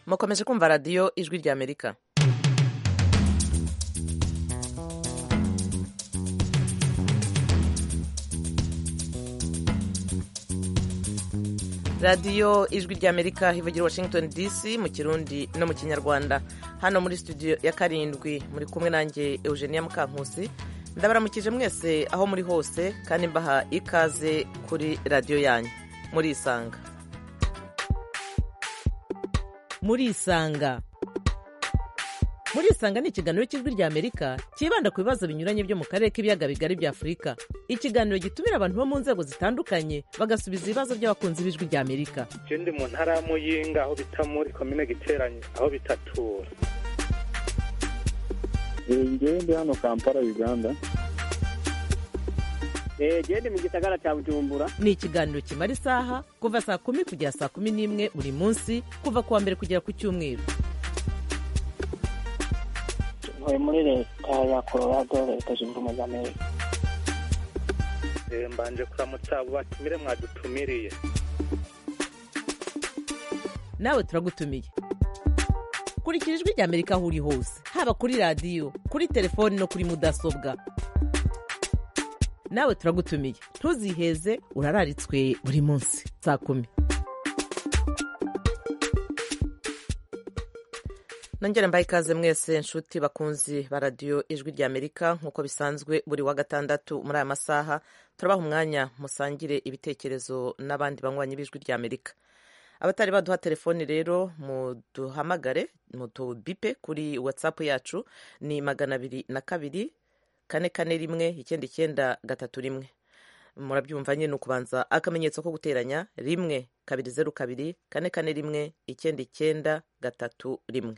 mukomeje kumva radiyo ijwi ry'amerika radiyo ijwi ry'amerika hivugira washington dc mu kirundi no mu kinyarwanda hano muri studio ya karindwi muri kumwe nanjye eugenia mukankusi ndabaramukije mwese aho muri hose kandi mbaha ikaze kuri radiyo yanyu murisanga murisanga murisanga ni ikiganiro cy'ijwi ry'amerika cyibanda ku bibazo binyuranye byo mu karere k'ibiyaga bigari bya afurika ikiganiro gitumira abantu bo mu nzego zitandukanye bagasubiza ibibazo by'abakunzi b'ijwi ry'amerika je ndi mu ntara ya muyinga aho bita muri komine giteranye aho bitatura ngewe ndi hano kampala uganda gende mu gisagara cya bujumbura ni ikiganiro kimara isaha kuva saa kumi kugera saa kumi n'imwe buri munsi kuva ku wa mbere kugera ku cyumweru ntuye muri leta ya colorado leta zunze ubumwe za amerika Eh, mbanje kuramutsa abo batumire mwadutumiriye nawe turagutumiye kurikira ijwi ry'amerika aho uri hose haba kuri radiyo kuri telefoni no kuri mudasobwa nawe turagutumiye ntuziheze urararitswe buri munsi saa kumi nongere mbaye ikaze mwese nshuti bakunzi ba radiyo ijwi ry'amerika nk'uko bisanzwe buri wa gatandatu muri aya masaha turabaha umwanya musangire ibitekerezo n'abandi banywanyi b'ijwi ry'amerika abatari baduha telefoni rero muduhamagare mutubipe kuri watsapu yacu ni magana abiri na kabiri kane kane rimwe icyenda icyenda gatatu rimwe murabyumva nyine ukubanza akamenyetso ko guteranya rimwe kabiri zeru kabiri kane kane rimwe icyenda icyenda gatatu rimwe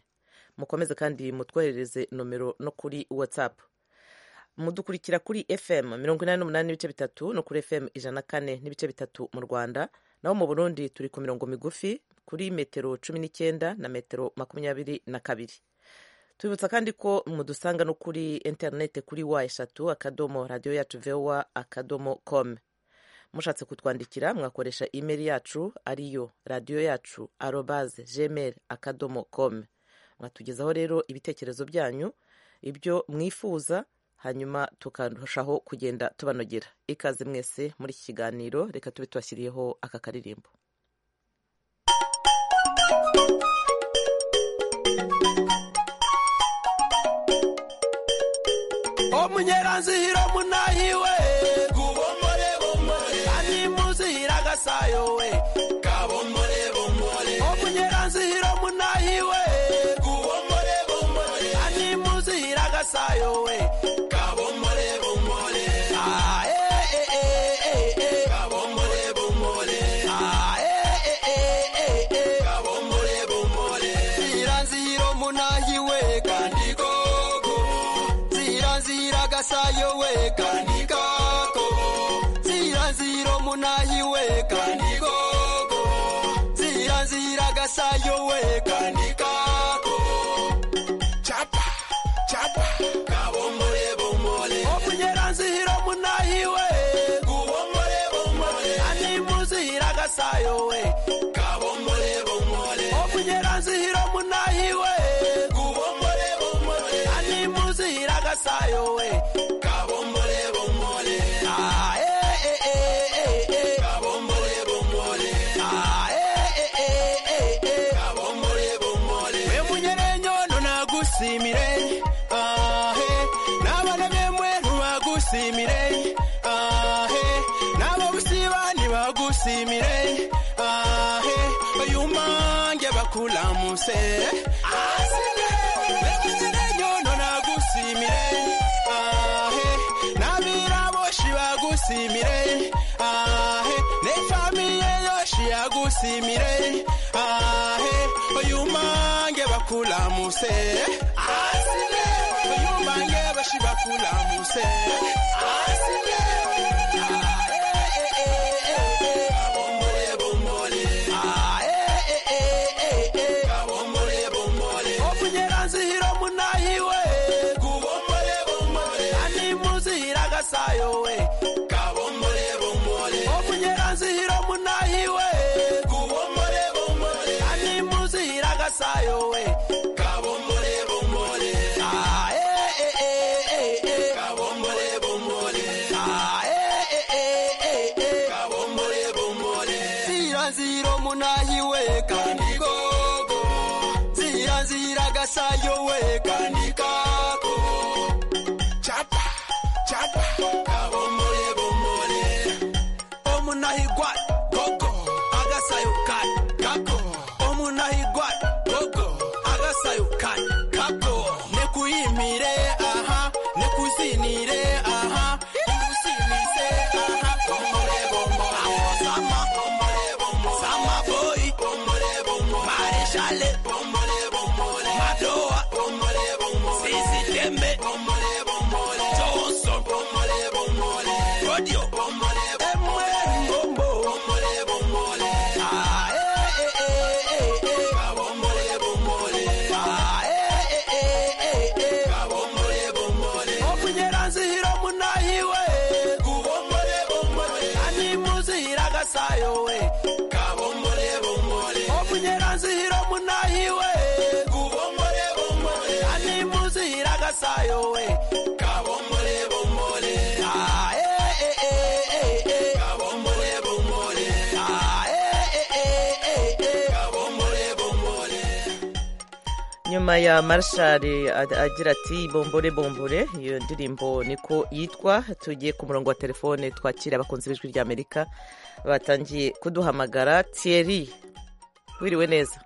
mukomeze kandi mutwoherereze nomero no kuri whatsapp mudukurikira kuri fm mirongo inani n'umunani n'ibice bitatu no kuri fm ijana na kane n'ibice bitatu mu rwanda naho mu burundi turi ku mirongo migufi kuri metero cumi n'icyenda na metero makumyabiri na kabiri tubibutsa kandi ko mudusanga no kuri interinete kuri wa eshatu akadomo radiyo yacu vowa akadomo com mushatse kutwandikira mwakoresha imeri yacu ariyo radiyo yacu arobaze gmail akadomo com mwatugezaho rero ibitekerezo byanyu ibyo mwifuza hanyuma tukarushaho kugenda tubanogera ikaze mwese muri iki kiganiro reka tube tubashyiriyeho aka karirimbo omunyeranzihira munahiwe gubomore bomore ani muzihira gasayo we gabomore bomore omunyeranzihira munahiwe gubomore bomore ani muzihira gasayo we gabomore bomore ah eh eh eh eh eh gabomore bomore ah eh eh eh eh eh gabomore bomore ziranzihira munahiwe kandi gogo ziranzira gasayo we kandi kako ziranzira munayi we kandi gogo ziranzira gasayo we kandi kako chapa chapa kabomore bomore omunyeranzira munayi we gubomore bomore ani muzira gasayo we kabomore bomore omunyeranzira munayi we gubomore bomore ani muzira gasayo we kabomore bomore ah eh eh eh eh eh kabomore bomore ah eh eh eh eh eh kabomore bomore we munyerenyo nagusimire ah eh nabana bemwe ntubagusimire ah eh nabo busiba ntibagusimire ah eh oyu mange bakulamuse Simire, ahe, ne famiye yoshi agusimire, ahe, oyumange bakulamuse, asile, oyumange bashi bakulamuse, asile, abombole bombole, ae, e, e, e, e, abombole bombole, omunyeranzihiro munahiwe, gubombole bombole, ani muzihira gasayo we, kabombole bombole, omunyeranzihiro munahiwe, gubombole bombole, ani muzihira gasayo zira nzira umunahiwe kandi gogo zira nzira gasayo we kandi kako chapa chapa kabombole bombole omunahigwa gogo agasayo kandi kako omunahigwa gogo agasayo kandi kako nekuyimire aha nekuzinire aha nekusinise aha bombole bombole sama bombole bombole sama boy bombole bombole marechale bombole bombole madoa bombole bombole sisi tembe bombole bombole johnson bombole bombole radio bombole bombole bombo bombole bombole ah eh eh eh eh eh Ka bombole bombole ah eh eh eh eh eh Ka bombole bombole opunyera nzihiro munahiwe kubombole bombole ani muzihira gasayo we kabombole bombole opunyera nzihiro munahiwe kubombole bombole ani muzihira gasayo we kabombole bombole ah eh eh eh eh eh kabombole bombole ah eh eh eh eh eh kabombole bombole nyuma ya marshari agira ati bombore bombore iyo ndirimbo niko yitwa tugiye ku murongo wa telefone twakira abakunzi b'ijwi ry'amerika batangiye kuduhamagara thierry wiriwe neza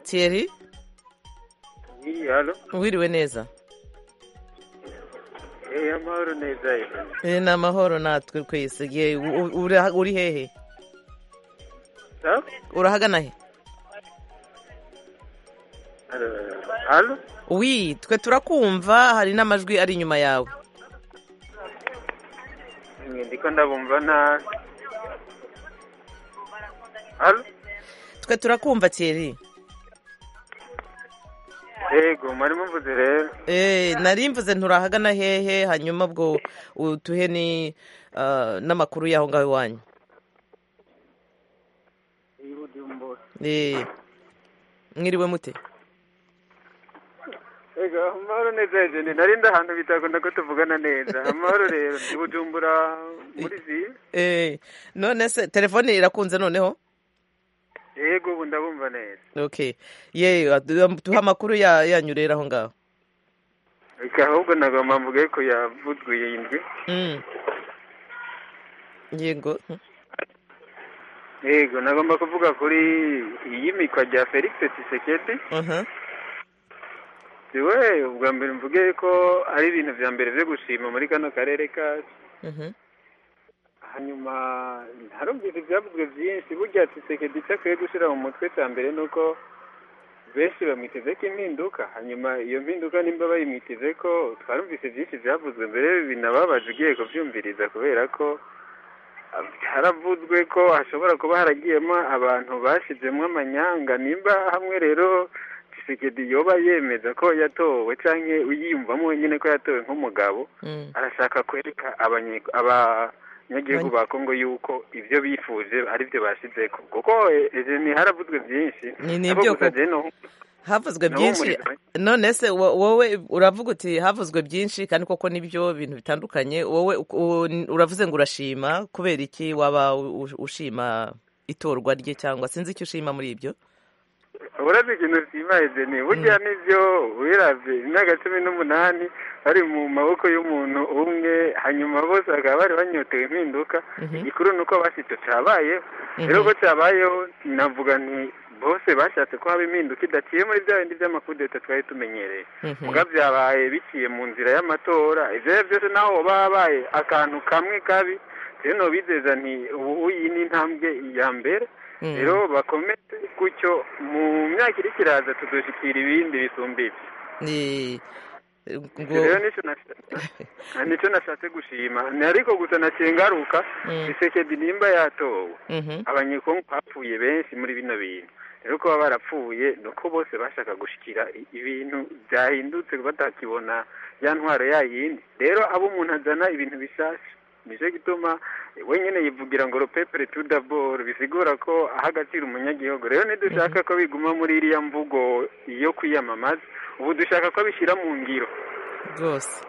thierry wiriwe neza amahoro neza Eh, ni amahoro natwe twese Ye, u- u- ura- uri hehe urahagana he wi twe turakumva hari n'amajwi ari inyuma yawe ndiko ndabumva nabi Halo? twe turakumva thierry yego muri muvuze rero Eh, nari mvuze nturahagana hehe hanyuma ubwo utuhe ni ah, n'amakuru y'aho ngaho iwanyu Eh, mwiriwe mute yego amahoro neza ejenti narinda ahantu bitakunda ko tuvugana neza amahoro rero ndi bujumbura muri zi Eh, none se telefone irakunze noneho yego ubu ndabumva neza okay ye adu- tuhe amakuru ya- yanyu rero aho ngaho reka ahubwo nagomba mvuge ko yavudwiye indwi Mm. yego yego nagomba kuvuga kuri iyimikwa rya felix tiseketi aha siwe ubwa mbere mvuge ko ari ibintu bya mbere byo gushima muri kano karere kacu mhm hanyuma ntarumvise ibyavuzwe byinshi burya tisekedi icyo akwiye gushyira mu mutwe cya mbere ni uko benshi bamwiteze ko impinduka hanyuma iyo mpinduka nimba bayimwiteze ko twarumvise byinshi byavuzwe mbere binababaje ugiye kubyumviriza kubera ko ah, haravuzwe ko hashobora kuba haragiyemo abantu bashyizemo amanyanga nimba hamwe rero tisekedi yoba yemeza ko yatowe cyangwa yiyumvamo wenyine ko yatowe nk'umugabo Mm. arashaka kwereka abanye- abanyagihugu ba kongo yuko ibyo bifuje ari byo bashyize ko kuko ni haravuzwe byinshi Ni- ni Ariko ibyo gusa koko. jyewe nu- havuzwe Nabo byinshi muri- none se wo- wowe uravuga uti havuzwe byinshi kandi koko nibyo bintu bitandukanye wowe uko- u- uravuze ngo urashima kubera iki waba u- u- ushima itorwa rye cyangwa sinzi icyo ushima muri ibyo urazi ikintu simbaye jeni burya nibyo wirabye imyaka cumi n'umunani bari mu maboko y'umuntu umwe hanyuma bose bakaba bari banyotewe impinduka Mhm. igikuru ni uko bashyitse cyabayeho Mhm. rero ko cyabayeho navuga nti bose bashatse ko haba impinduka idaciye muri bya bindi by'amakudeta twari tumenyereye Mhm. muga byabaye biciye mu nzira y'amatora ibyo ari byo byose naho baba babaye akantu kamwe kabi rero bizeza nti ubu iyi ni intambwe ya mbere Mm. rero bakomeze gutyo mu myaka iri kiraza tudushyikira ibindi bisumbitse Ni- Icyo rero ngo- nicyo nasha- nicyo nashatse gushima Ni ariko gusa nakingaruka Mm. isekedi nimba yatowe Mhm. abanyekongo bapfuye benshi muri bino bintu rero kuba barapfuye ni uko bose bashaka gushyikira i- ibintu byahindutse batakibona ya ntwaro ya yindi rero abo umuntu azana ibintu bishasha nicyo gituma wenyine yivugira ngo rupepere tudaboro bisigura ko aha agaciro umunyagihugu rero ntidushaka ko biguma muri iriya mvugo yo kwiyamamaza ubu dushaka ko bishyira mu ngiro rwose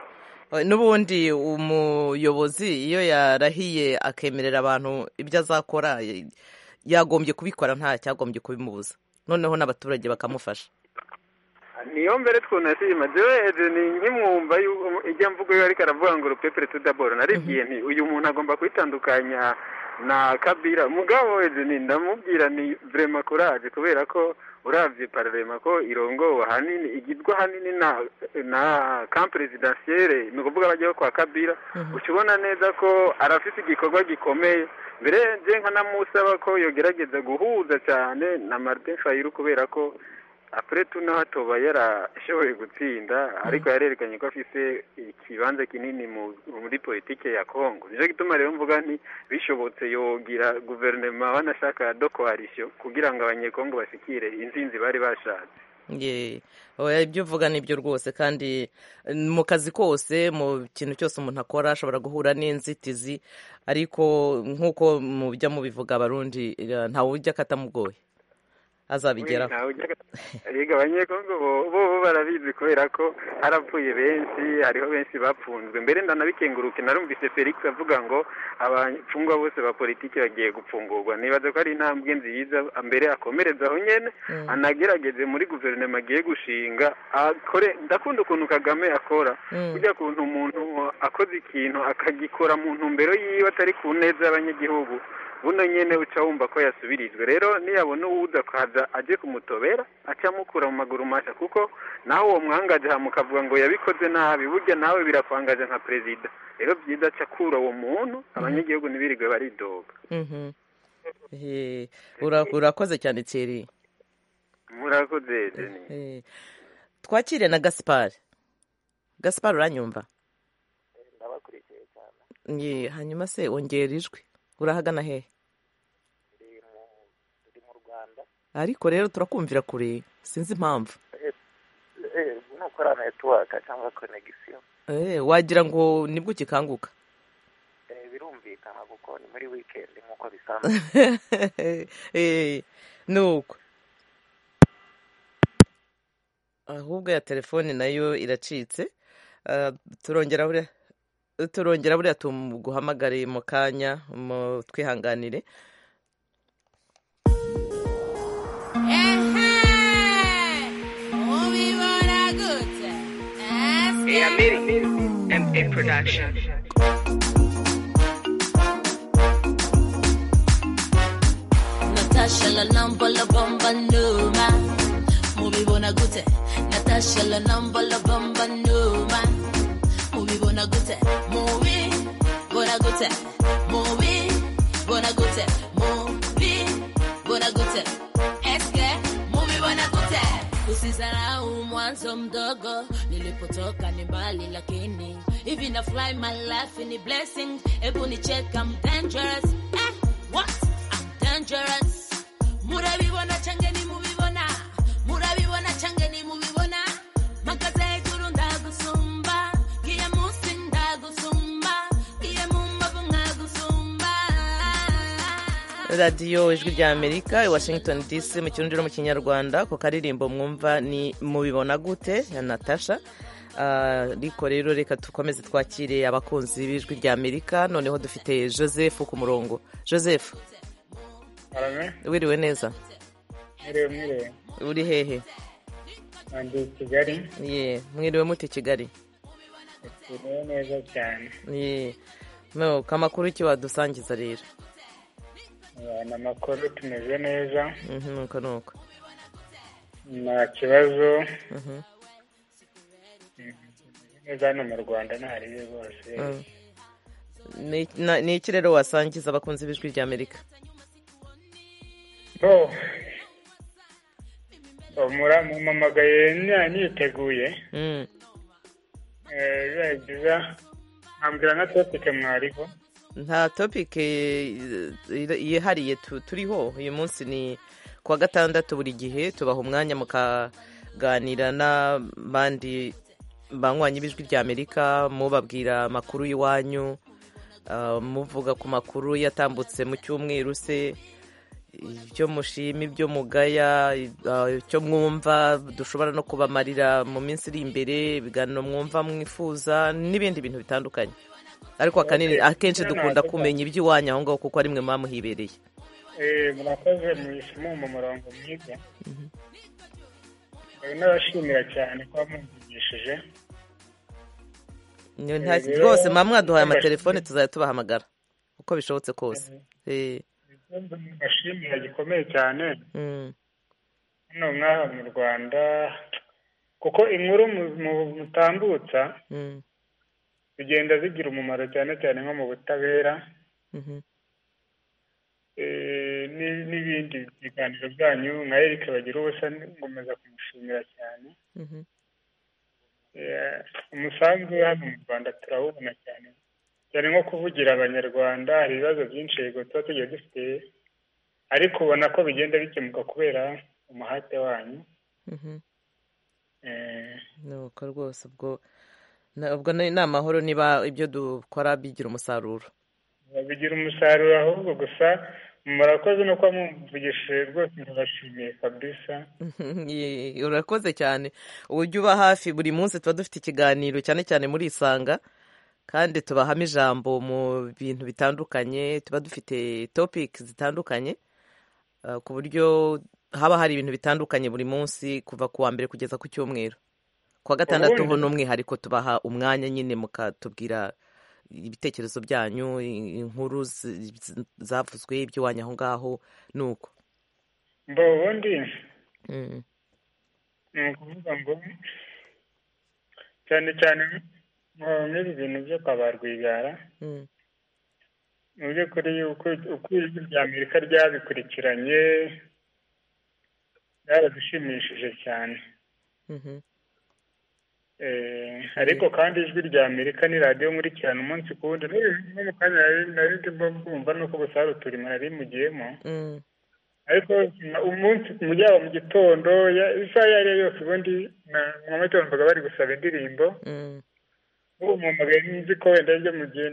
n'ubundi umuyobozi iyo yarahiye akemerera abantu ibyo azakora yagombye kubikora nta cyagombye kubimubuza noneho n'abaturage bakamufasha niyo mbere twunashima jewe ni nkimwumva ijya mvugo yo ariko aravuga ngo rupepere tudaboro naribwiye nti uyu muntu agomba kwitandukanya na kabira mugabo ni ndamubwira ni vrema courage kubera ko uravye pararema ko irongowe ahanini igirwa ahanini na na camp presidentielle ni ukuvuga bajyaho kwa kabira ukibona neza ko arafite igikorwa gikomeye mbere nje nkanamusaba ko yogerageza guhuza cyane na martin shayiru kubera ko apuretu naho atoba yarashoboye gutsinda ariko yarerekanye ko afite ikibanza kinini muri politiki ya kongo nicyo gituma rero mvuga nti bishobotse yogira guverinoma banashaka dokoharishyo kugira ngo abanyekongo bashyikire insinzi bari bashatse ibyo uvuga ni byo rwose kandi mu kazi kose mu kintu cyose umuntu akora ashobora guhura n'inzitizi ariko nk'uko mujya mubivuga abarundi ntawe ujya akatamugoye azabigeraho rega abanyekongo bo barabizi kubera ko harapfuye benshi hariho benshi bapfunzwe mbere ndanabikenguruke narumvise felix avuga ngo abafungwa bose ba politiki bagiye gupfungurwa nibaza ko ari intambwe nziza mbere akomereza aho nyine anagerageze muri guverinoma agiye gushinga akore ndakunda ukuntu kagame akora burya kuntu umuntu akoze ikintu akagikora mu ntumbero yiwe atari ku neza y'abanyagihugu buno nyine uca wumva ko yasubirijwe rero niyabona uwuza akaza aje kumutobera acamukura mu maguru mashya kuko nawe uwo mwangaje mukavuga ngo yabikoze nabi burya nawe birakwangaje nka perezida rero byiza acakura uwo muntu abanyagihugu ntibirigwe baridoga urakoze cyane keri murakoze twakire na gaspar gaspar uranyumva ndabakurikiye cyane hanyuma se wongera ijwi urahagana hehe ndi mu rwanda ariko rero turakumvira kure sinzi impamvu nuko ari netiwaka cyangwa konegisiyo wagira ngo nibwo ukikanguka birumvikana kuko ni muri wikendi nk'uko bisanzwe ni uko ahubwo ya telefone nayo iracitse turongera turongera buriya tumuguhamagare mu kanya mu twihanganire Natasha la number la bomba numa mubibona gute Natasha la number la bomba numa mubibona gute mubi bona gute mubi bona gute mubi bona gute eske mubibona gute usizarau mwanzo mdogo nilipotoka ni mbali lakini hivi na fly my life ni blessing hebu ni check I'm dangerous eh, what I'm dangerous murabibona changeni mubibona murabibona changeni mubibona makaze kurunda gusumba radiyo ijwi rya amerika i washington dc mu kirundiro mu kinyarwanda ku karirimbo mwumva ni mubibona gute ya natasha ariko rero reka dukomeze twakire abakunzi b'ijwi rya amerika noneho dufite joseph ku murongo joseph wiriwe neza uri hehe ye mwiriwe muti kigali biriwe neza cyane ye nuko amakuru iki wadusangiza rero ni amakuru tumeze neza nuko nuko nta kibazo neza hano mu rwanda ntahariwe rwose ni iki rero wasangiza abakunzi b'ijwi rya amerika mumpamagaye niteguye biba byiza nkambwira nka topike mwariho nta topike yihariye turiho uyu munsi ni kuwa gatandatu buri gihe tubaha umwanya mukaganira n'abandi banywanyi b'ijwi rya amerika mubabwira amakuru y'iwanyu muvuga ku makuru yatambutse mu cyumweru se ibyo mushima ibyo mugaya ah, icyo mwumva dushobora no kubamarira mu minsi iri imbere ibiganiro mwumva mwifuza n'ibindi bintu bitandukanye ariko akanini akenshi dukunda kumenya iby'iwanyu aho ngaho kuko ari mwe muba muhibereye Eh, murakoze mwishimo mu murongo mwiza Eh, n'abashimira cyane kuba mwumvishije Ni- Eh, nta- rero- rwose mama mwaduhaye amatelefone tuzajya tubahamagara uko bishobotse kose Eh, ikibazo mbashimira gikomeye cyane mm, hano nk'aha mu rwanda kuko inkuru mu- mu- mutambutsa mm, zigenda zigira umumaro cyane cyane nko mu butabera mhm, eh, ni- n'ibindi biganiro byanyu nka eric bagira ubusa ngomeza kumushimira cyane mhm. Eh, umusanzu we hano mu rwanda turawubona cyane cyane nko kuvugira abanyarwanda hari ibibazo byinshi yego tuba tugiye dufite ariko ubona ko bigenda bikemuka kubera umuhate wanyu Mhm. Eh, nuko rwose ubwo na- ubwo ni ni amahoro niba ibyo dukora bigira umusaruro bigira umusaruro ahubwo gusa murakoze no kuba mwumvugishije rwose ndabashimiye kabisa Ye- urakoze cyane uburyo uba hafi buri munsi tuba dufite ikiganiro cyane cyane muri isanga kandi tubahamo ijambo mu bintu bitandukanye tuba dufite topic zitandukanye ah, ku buryo haba hari ibintu bitandukanye buri munsi kuva ku wa mbere kugeza ku cyumweru ku wa gatandatu ho Ubundi- ni umwihariko tubaha umwanya nyine mukatubwira ibitekerezo byanyu i- inkuru zi- zi- zavuzwe iby'iwanyu aho ngaho ni uko mba ubundi Mm, ni ukuvuga ngo cyane cyane mu- muri bintu byo kwa ba rwigara mm, mu by'ukuri uko- uko ijwi rya amerika ryabikurikiranye byaradushimishije cyane mhm. Eh, ariko kandi ijwi rya amerika ni radiyo nkurikirana umunsi ku wundi N'ubu- n'ubu kandi nari- nari ndimo bwumva nuko gusa hari uturimo nari mugiyemo Mm, ariko na- umunsi mu yaba mu gitondo ya- isaha iyo ari yo yose ubundi na- mu mamatondo mbaga bari gusaba indirimbo mm. ubu mpamagaye nzi ko wenda aribyo mugiye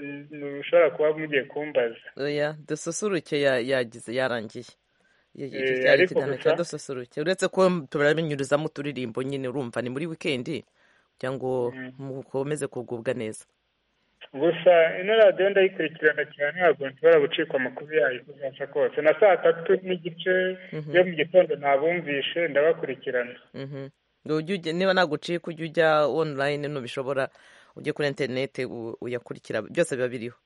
mushobora kuba mugiye kumbaza oya dususuruke ya- yagize yarangiye Ye- ye- Eh, cyari ariko ikiganiro gusa- cya dususuruke uretse ko turamenyurizamo uturirimbo nyine urumva ni muri wikendi kugira ngo Mm. mukomeze kugubwa neza gusa ino radiyo ndayikurikirana cyane ntabwo nshobora gucika amakuru yayo uko byasa kose na saa tatu n'igice Mhm. yo mu gitondo nabumvishe ndabakurikirana Mhm. Ngo ujye ujya- niba nagucika ujye ujya online ntubishobora ujye kuri interineti u- uyakurikira byose biba biriho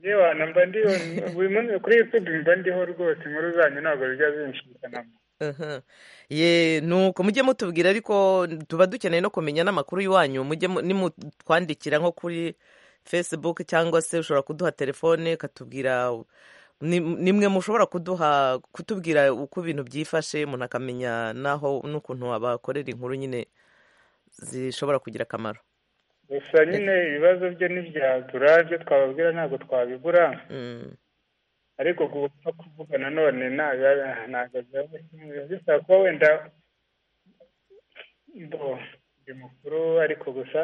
yewe mba ndiho buri munsi kuri youtube mba ndiho rwose inkuru zanyu ntabwo bijya zinshikanamo Aha. ye nuko mujye mutubwira ariko tuba dukeneye no kumenya n'amakuru y'iwanyu mujye mu- nimutwandikira nko kuri facebook cyangwa se ushobora kuduha telefone ukatubwira ni- nimwe mushobora kuduha kutubwira uko ibintu byifashe umuntu akamenya naho n'ukuntu abakorera inkuru nyine zishobora kugira akamaro gusa nyine ibibazo byo ntibyabura byo twababwira ntabwo twabibura Mm, ariko gupfa kuvuga nanone ntabwo ntabwo byaba bisaba kuba wenda bo ndi mukuru ariko gusa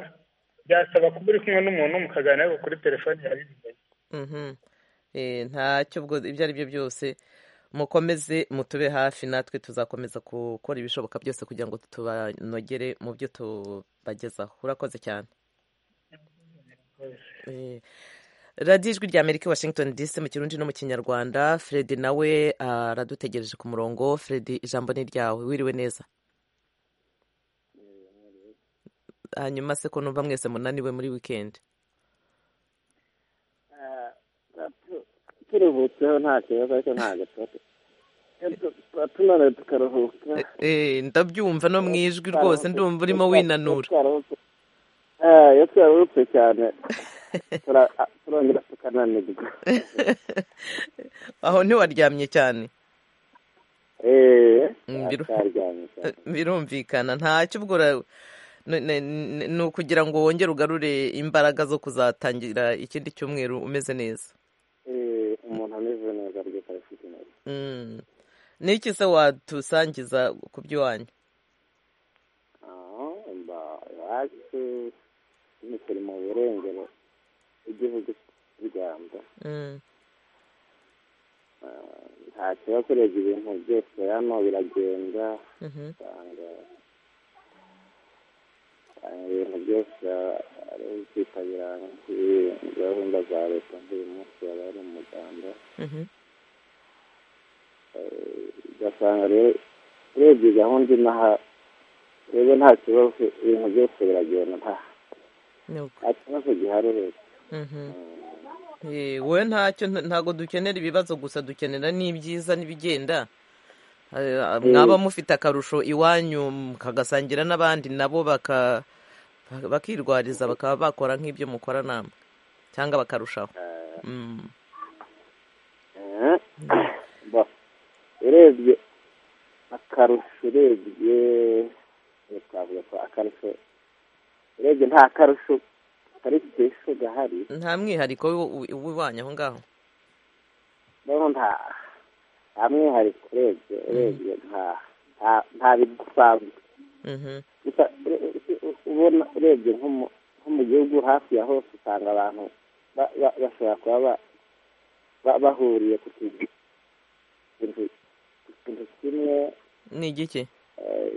byasaba kuba uri kumwe n'umuntu mukaganira ariko kuri telefoni yawe bibaye mhm. Eh, ntacyo ubwo ibyo ari byo byose mukomeze mutube hafi natwe tuzakomeza gukora ibishoboka byose kugira ngo tubanogere mu byo tubagezaho urakoze cyane Eh, radiyo ijwi rya amerika i washington dc mu kirundi no mu kinyarwanda fred nawe aradutegereje ku murongo fred ijambo ni ryawe wiriwe neza hanyuma se ko numva mwese munaniwe muri wikendi turuhutseho nta kibazo ariko nta gatatu tuba tunaniwe tukaruhuka Eh, ndabyumva no mu ijwi rwose ndumva urimo winanura iyo twarurutse cyane tura- a- turongera tukananirwa aho ntiwaryamye cyane eee Mm, biru- twaryamye cyane birumvikana ntacyo ubwo ura- ni- ni ni- ni ukugira ngo wongere ugarure imbaraga zo kuzatangira ikindi cyumweru umeze neza Eh, umuntu ameze neza rwose afite neza Mm. n'iki se watusangiza ku by'iwanyu aho mba yaje turi mu burengero bw'igihugu cy'u rwanda Mm. ntacyo kurenza ibintu byose hano biragenda Mhm. usanga usanga ibintu byose ari kwitabira gahunda za leta nk'uyu munsi yaba ari umuganda Mhm. Eh, ugasanga rero urebye gahunda inaha rero nta kibazo ibintu byose biragenda nta Ni uko. nta kibazo gihari leta Mhm. Eh, wowe ntacyo nta- ntago dukenera ibibazo gusa dukenera n'ibyiza n'ibigenda Eh, mwaba mufite akarusho iwanyu mukagasangira n'abandi nabo baka bakirwariza bakaba bakora nk'ibyo mukora namwe cyangwa bakarushaho Mm. Eh, ba urebye akarusho urebye twavuga ko akarusho urebye nta karusho kari ku isi gahari nta mwihariko w'iw- w'iwanyu aho ngaho rero nta nta mwihariko urebye urebye nta nta- nta bidasanzwe Mhm. gusa ure- ure- ubona urebye nko mu- nko mu gihugu hafi ya hose usanga abantu ba- ba- bashobora kuba ba- ba- bahuriye ku kintu ku kintu kimwe ni igiki eh,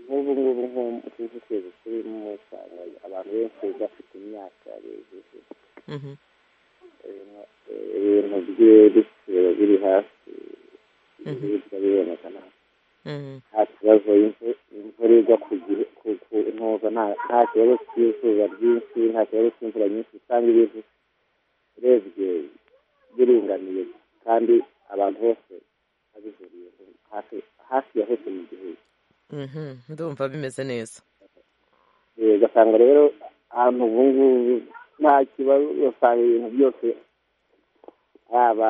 nk'ubu ngubu nk'uku kwezi turimo usanga abantu benshi bafite imyaka bejeje Mhm. ibintu- ibintu by'ibiciro biri hasi ibiribwa biboneka nta Mhm. nta kibazo imvu- imvura igwa ku gihe ku ku ntuza nta- nta kibazo cy'izuba ryinshi nta kibazo cy'imvura nyinshi usanga ibintu urebye biringaniye kandi abantu bose babihuriye hafi hafi ya hose mu gihugu Mhm. ndumva bimeze neza Eh, ugasanga rero ahantu ubu ngubu nta kibazo usanga ibintu byose aba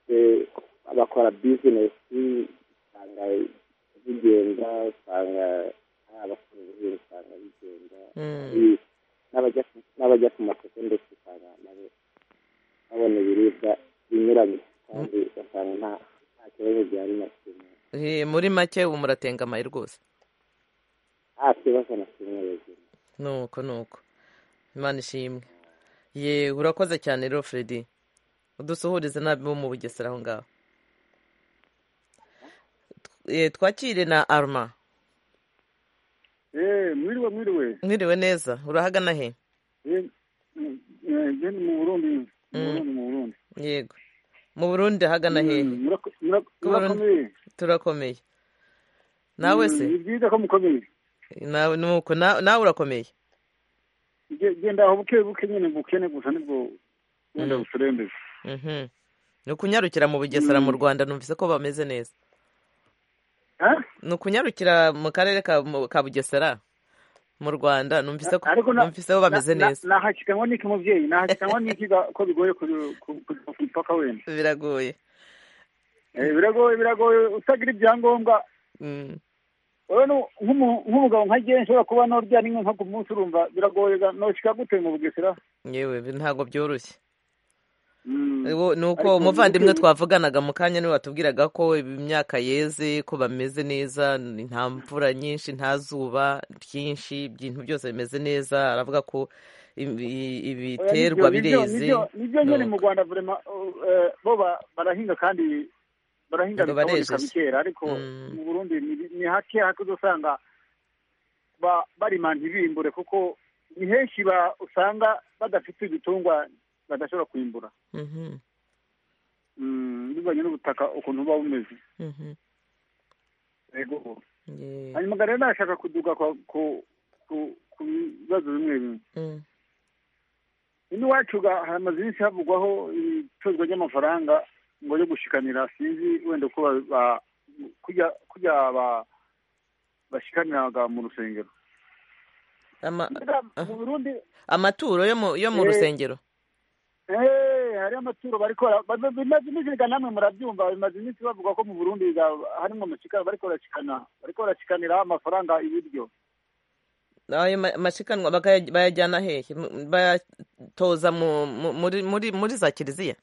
eh, abakora bizinesi usanga bigenda usanga abakora ubuhinzi usanga bigenda Mm. Ari- n'abajya- n'abajya ku masoko ndetse usanga nabo babona ibiribwa binyuranye kandi ugasanga nta- nta kibazo gihari na kimwe Eh, muri make ubu muratengamaye rwose nta kibazo na kimwe yagira nuko nuko imana ishimwe ye urakoze cyane rero fredi udusuhurize n'abi bo mu bugesera aho ngaho Eh, twakire na arma Eh, mwiriwe mwiriwe mwiriwe neza urahagana he Eh, mm, eh, je ni mu burundi mu Mm. burundi mu burundi yego mu burundi hagana Mm, hehe murako- murako- Ku Burundi. murakomeye turakomeye nawe se Mm, ni byiza ko mukomeye nawe nuko na- nawe urakomeye Je- je ndaho buke buke nyine bukene gusa nibwo wenda buserembeza Mhm. ni ukunyarukira mu bugesera mu Mm. rwanda numvise ko bameze neza Ah? ni ukunyarukira mu karere ka mu- ka bugesera mu rwanda numvise ko ariko na- numvise ko bameze na- na- neza nahashikanywa n'iki mubyeyi nahashikanywa n'iki ga- ko bigoye kujya ku kujya ku mupaka wenda biragoye Eh, biragoye biragoye utagira ibyangombwa Mm. wowe nu- nk'umu- nk'umugabo nka jyewe nshobora kuba norya rimwe nko ku munsi urumva biragoye ga- noshika gute mu bugesera yewe bi- ntabwo byoroshye Mm. Uwo- ni uko Ariko umuvandimwe bukeye- twavuganaga mu kanya niwe watubwiraga ko imyaka yeze ko bameze neza ni- nta mvura nyinshi nta zuba ryinshi ibintu byose bimeze neza aravuga ko ibi- i- Oya, nibyo- ibiterwa nibyo- bireze nibyo- nibyo nyine Nuko. mu rwanda vrema eh, bo ba- barahinga kandi barahinga Ngo bikaboneka barejeje. bikera ariko Mm. mu burundi ni- ni hake hake uzosanga ba- barima ntibimbure kuko ni henshi ba- usanga badafite ibitungwa badashobora kwimbura Mhm, Mm, bivanye n'ubutaka ukuntu buba bumeze mhm. yego Ye- hanyuma rero nashaka kuduga kwa- ku ku- ku bibazo bimwe bimwe mm. ino iwacu ga- hari amazu menshi havugwaho ibicuruzwa by'amafaranga ngo yo gushikanira sinzi wenda uko ba- ba- kurya kurya ba- bashikaniraga mu rusengero Ama- Mbega mu burundi amaturo yo mu yo mu Eh, rusengero eh, hariho amaturo barikora bimaze iminsi reka namwe murabyumva bimaze iminsi bavuga ko mu burundi ga- harimo amashikana bariko barashikana bariko barashikanira amafaranga ibiryo ayo ma- mashikanwa bakaya- bayajyana hehe M- bayatoza mu- mu- muri muri muri za kiliziya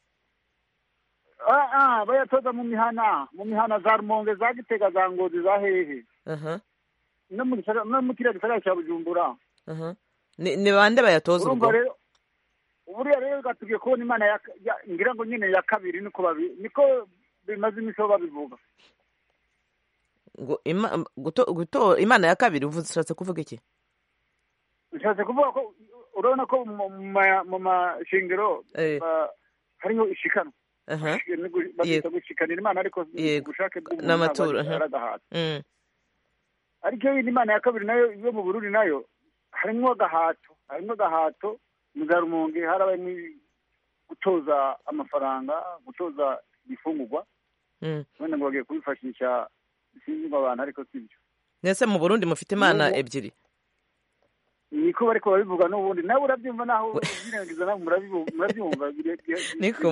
ah ah bayatoza mu mihana mu mihana za rumonge za gitega za ngozi za hehe Aha, no mu gisagara no mu kiriya gisagara cya bujumbura aha. ni ni bande bayatoza urumva ubwo rero buriya rero gatubwiye kubona imana ngira ngo nyine ya kabiri niko babi niko bimaze iminsi aho babivuga imana ya kabiri uvuze ushatse kuvuga iki bishatse kuvuga ko urabona ko mu mashingiro hariho ishikanwa bakita gushikanira imana ariko ubushake n'amaturo aragahaza ariko iyo imana ya kabiri nayo yo mu burundi nayo harimo agahato harimo agahato muzarumunge harabayemo gutoza amafaranga gutoza ibifungugwa wenda ngo bagiye kubifashisha sinzi ngo abantu ariko si byo mbese mu burundi mufite imana ebyiri niko bariko babivuga n'ubundi nawe urabyumva naho ubirengiza nawe murabyumva niko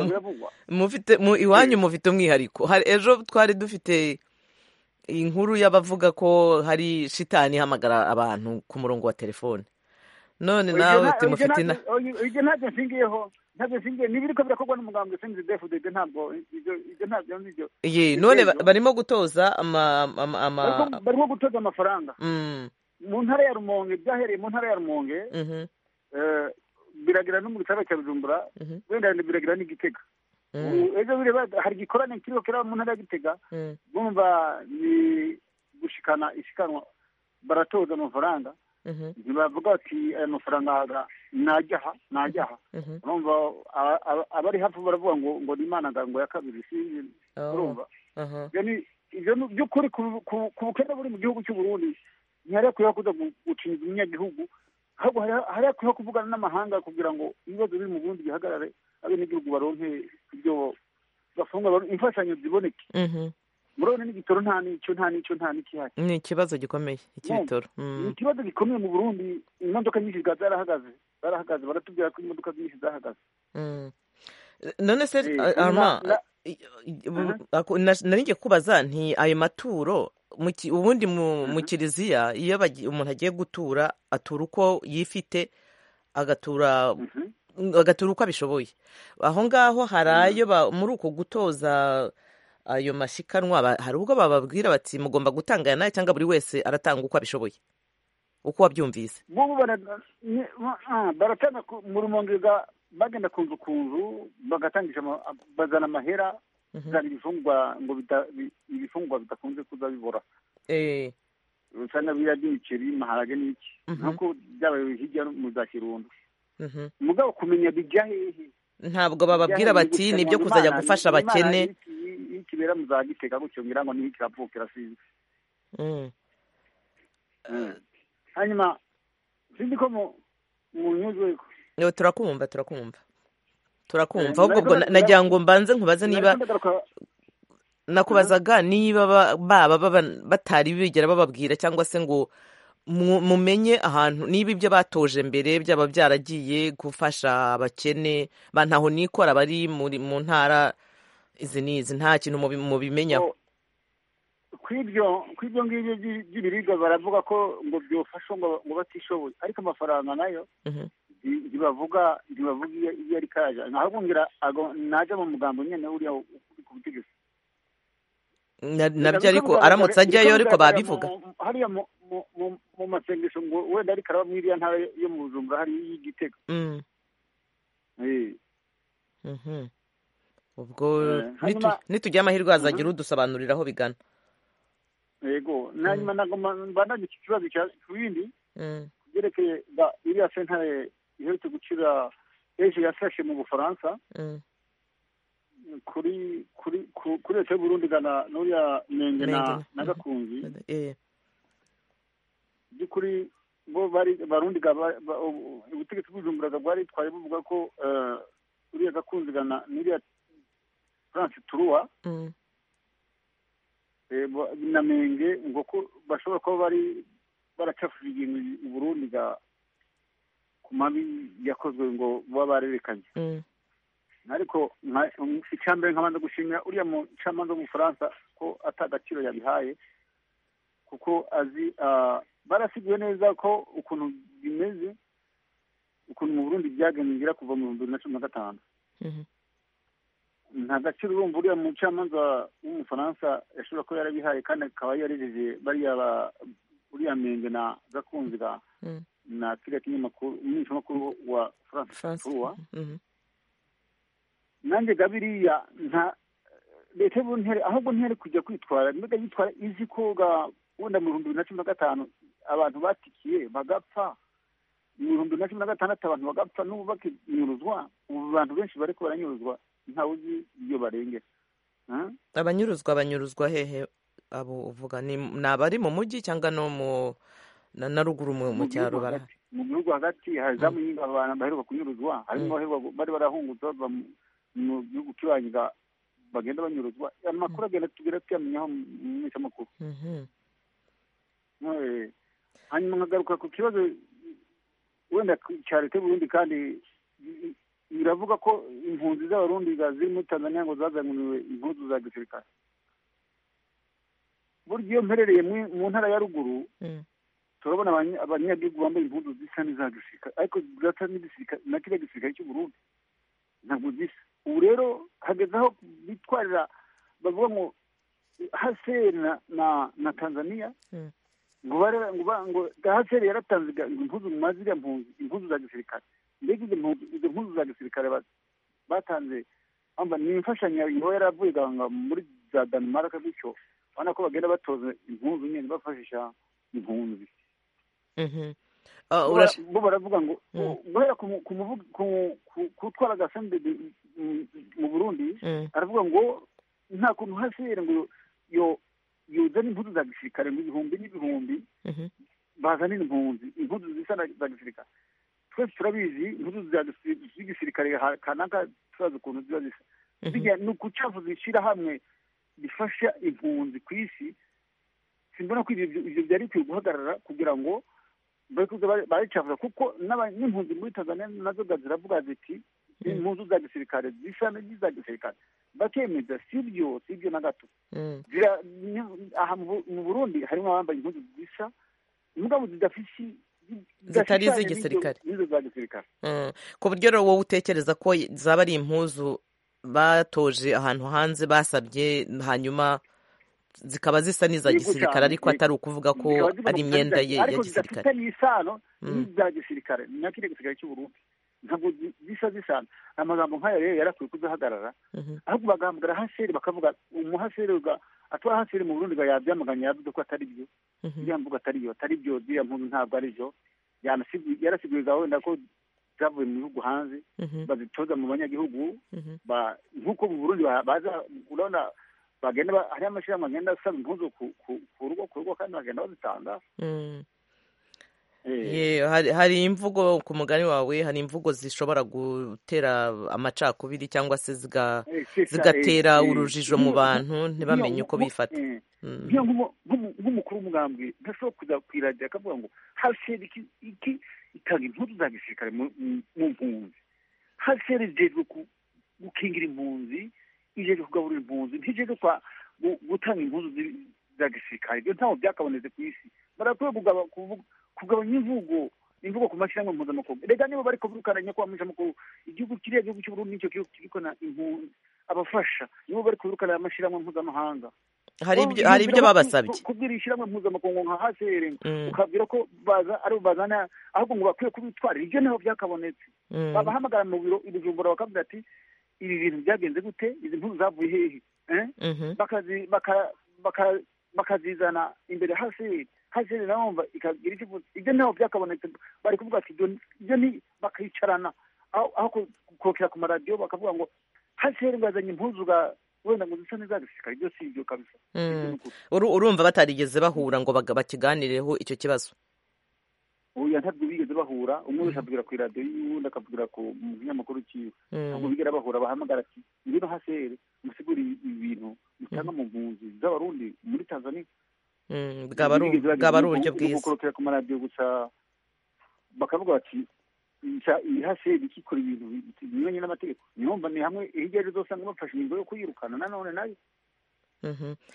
mufite mu iwanyu mufite umwihariko hari ejo twari dufite inkuru y'abavuga ko hari shitani ihamagara abantu ku murongo wa telefone none nawe uti mufite ina ibyo ntabyo nshingiyeho ntabyo nshingiye niba iriko birakorwa n'umugambi usinzi defude ibyo ntabwo ibyo ntabyo nibyo ye none barimo gutoza ama barimo gutoza amafaranga mu ntara ya rumonge byahereye mu ntara ya rumonge biragira no mu gitaramo cya bujumbura wenda biragira n'igitega ejo bireba hari igikorane kiriho kiraba mu ntara ya gitega bumva ni gushikana ishikanwa baratoza amafaranga ntibavuga bati aya mafaranga najyaha najyaha urumva abari hafi baravuga ngo ngo ni imana ngo ya kabiri sinzi urumva ibyo ni by'ukuri ku bukene buri mu gihugu cy'u Burundi ntihariya kuriho kuza gucinya umunyagihugu ahubwo hariya kuriho kuvugana n'amahanga kugira ngo ibibazo biri mu burundi bihagarare abenegihugu baronke ibyo bafunga imfashanyo ziboneke murabona n'igitoro nta n'icyo nta n'icyo nta n'ikihari ni ikibazo gikomeye icy'ibitoro ni ikibazo gikomeye mu burundi imodoka nyinshi ziba zarahagaze zarahagaze baratubwira ko imodoka nyinshi zahagaze none se arma nari ngiye kubaza nti ayo maturo ubundi mu kiliziya iyo umuntu agiye gutura atura uko yifite agatura agatura uko abishoboye aho ngaho hari ayo muri uko gutoza ayo mashikanwa hari ubwo bababwira bati mugomba gutanga aya nayo cyangwa buri wese aratanga uko abishoboye uko wabyumvise bubu baratanga mu rumongega bagenda ku nzu ku nzu bagatangisha bazana amahera bazana ibifungwa ngo ibifungwa bidakunze kuza bibora usanga biriya by'imiceri maharage n'iki nk'uko byabaye hirya mu za kirundo mugabo kumenya bijya hehe ntabwo bababwira bati nibyo kuzajya gufasha abakene kibera muzagiteka gutyo ngira ngo niho kiravukira sinzi hanyuma sinzi ko mu nyuzwe turakumva turakumva turakumva ahubwo nagira ngo mbanze nkubaze niba nakubazaga niba baba batari bigera bababwira cyangwa se ngo mumenye ahantu niba ibyo batoje mbere byaba byaragiye gufasha abakene ba ntaho nikora bari mu ntara izi n'izi nta kintu mubimenyaho ku ibyo ngibyo by'ibiribwa baravuga ko ngo byofasha ngo batishoboye ariko amafaranga nayo ntibavuga ntibavuga iyo ari kaje ntabwo ngira najya mu mugambo nyine uriya uri ku butegetsi nabyo ariko aramutse ajyayo ariko babivuga hariya mu masengesho ngo wenda ariko araba muri iriya ntara yo mu bujumbura hari y'igitego ubwo nitugira amahirwe hazagira udusobanurira aho bigana yego nanyuma ntabwo mbandanye iki kibazo ku bindi byerekeye iriya sentare iherutse gucira ejo yafashe mu bufaransa kuri kuri kuri leta y'uburundi igana n'uriya menge na gakunzi by'ukuri bo bari barundi ubutegetsi bw'ubujumburaga bwari twari buvuga ko uriya gakunzi igana n'uriya france turuwa na menge ngo ko bashobora kuba bari baracafurira ibintu uburundi ku mabi yakozwe ngo baba barerekanye ariko icyambere nkabanza gushimira uriya mucamanza w'umufaransa ko atagaciro yabihaye kuko azi barasiguye neza ko ukuntu bimeze ukuntu mu burundi byagengira kuva mu bihumbi bibiri na cumi na gatanu nta gaciro urumva uriya mucamanza w'umufaransa yashobora kuba yarabihaye kandi akaba yarejeje bariya uriya menge na gakunzi na kile kinyamakuru umunsi makuru wa France Tour nanjye gabiriya nta leta y'ubuntere ahubwo ntere kujya kwitwara mbega yitwara izi koga wenda mu bihumbi bibiri na cumi na gatanu abantu batikiye bagapfa mu bihumbi bibiri na cumi na gatandatu abantu bagapfa n'ubu bakinyuruzwa ubu abantu benshi bari ko baranyuruzwa ntawe uzi iyo barengera abanyuruzwa banyuruzwa hehe abo uvuga ni ni abari mu mujyi cyangwa no mu na na ruguru mu mu cyaro bara mu gihugu hagati hari za muyinga abantu baheruka kunyuruzwa harimo abaheruka bari barahungutse bava mu gihugu cy'ibanyi bagenda banyuruzwa amakuru agenda tugera tuyamenyaho mu minsi hanyuma nkagaruka ku kibazo wenda cya leta y'uburundi kandi biravuga ko impunzi z'abarundi ziri muri tanzania ngo zazanuriwe impuzu za gisirikare burya iyo mperereye mu ntara ya ruguru turabona abanyagihugu bambaye impunzu zisa n'iza gisirikare ariko zisa na kiriya gisirikare cy'uburundi ntabwo zisa ubu rero hageze aho bitwarira bavuga ngo haseri na tanzania ngo ngo haseri yaratanze impuzu mu maziriya mpunzi impuzu za gisirikare mbega izo mpuzu za gisirikare batanze ni imfashanyo iba yaravuye muri za danimaraka gutyo urabona ko bagenda batoza impunzu nyine bafashisha impunzi bo baravuga ngo guhera ku utwara agasendede mu burundi aravuga ngo nta kuntu haseri ngo yo yuzana impuzu za gisirikare ngo ibihumbi n'ibihumbi bazanira impunzi impuzu zisa za gisirikare twese turabizi impuzu z'igisirikare kanaka turazi ukuntu ziba zisa bijya ni ukucafuza ishyirahamwe rifasha impunzi ku isi simbona ko ibyo byari bikwiye guhagarara kugira ngo baricafuza kuko n'impunzi muri tanzania nazo ziravuga ziti impunzu za gisirikare zisa n'iza gisirikare bakemeza sibyo sibyo na gato aha mu burundi harimo abambaye impunzu zisa mugabo zidafite zitari iz'igisirikare n'izo za gisirikare ku buryo rero wowe utekereza ko zaba ari impuzu batoje ahantu hanze basabye hanyuma zikaba zisa n'iza gisirikare ariko atari ukuvuga ko ari imyenda ye ya gisirikare ariko zidafitanye isano n'iza gisirikare ni na kiriya gisirikare cy'u Burundi ntabwo zisa zisana amagambo nk'aya rero yarakwiye kuzahagarara ahubwo bagahambira haseri bakavuga umuhaseri atwara haseri mu burundi yabyamaganye yavuze ko atari byo iriya mvuga atari byo atari byo ziriya mpunzi ntabwo ari byo yarasiguriza wenda ko zavuye mu bihugu hanze bazitoza mu banyagihugu nk'uko mu burundi baza urabona bagenda hariya amashyirahamwe agenda asaba impunzi ku rugo ku rugo kandi bagenda bazitanga hari imvugo ku mugani wawe hari imvugo zishobora gutera amacakubiri cyangwa se zigatera urujijo mu bantu ntibamenye uko bifata nk'umukuru w'umugambwe ntashobora kujya ku iradiyo akavuga ngo haseri iki itanga impunzi za gisirikare mu mpunzi haseri ijejwe gukingira impunzi ijejwe kugaburira impunzi ntijejwe gutanga impunzi za gisirikare ibyo ntabwo byakabonetse ku isi barakwiye kugaba kuvuga kugabanya imvugo imvugo ku mashyirahamwe mpuzamakungu rega niba bari kuburukana nyakubahwa makuru igihugu kiriya gihugu cy'uburundi nicyo gihugu kirikona impunzi abafasha nibo bari kuburukana amashyirahamwe mpuzamahanga hari ibyo babasabye kubwira ishyirahamwe mpuzamakungu nka hasere ukabwira ko baza ari bazana ahubwo ngo bakwiye kubitwarira ibyo nabo byakabonetse babahamagara mu biro ibijumbura bakavuga ati ibi bintu byagenze gute izi mpunzi zavuye hehe bakazizana imbere hasere haseri nawe ikagira icyo ivuze ibyo ntabwo byakabonetse bari kuvuga ati ibyo ni bakicarana aho kokera ku maradiyo bakavuga ngo haseri ngo yazanye impuzu wenda ngo zisa neza gisirikare ibyo si ibyo kabisa urumva batarigeze bahura ngo bakiganireho icyo kibazo oya ntabwo bigeze bahura umwe wese avugira ku iradiyo y'uwundi akavugira ku kinyamakuru cyiwe ntabwo bigera bahura bahamagara ati ngwino haseri musigure ibintu mutanga mu mpunzi z'abarundi muri tanzania bwaba ari uburyo bwiza gukorokera ku maradiyo gusa bakavuga bati iyi haseri ikikora ibintu binyuranye n'amategeko nyumva ni hamwe hirya ari uzasanga bafashe ingingo yo kuyirukana nanone nayo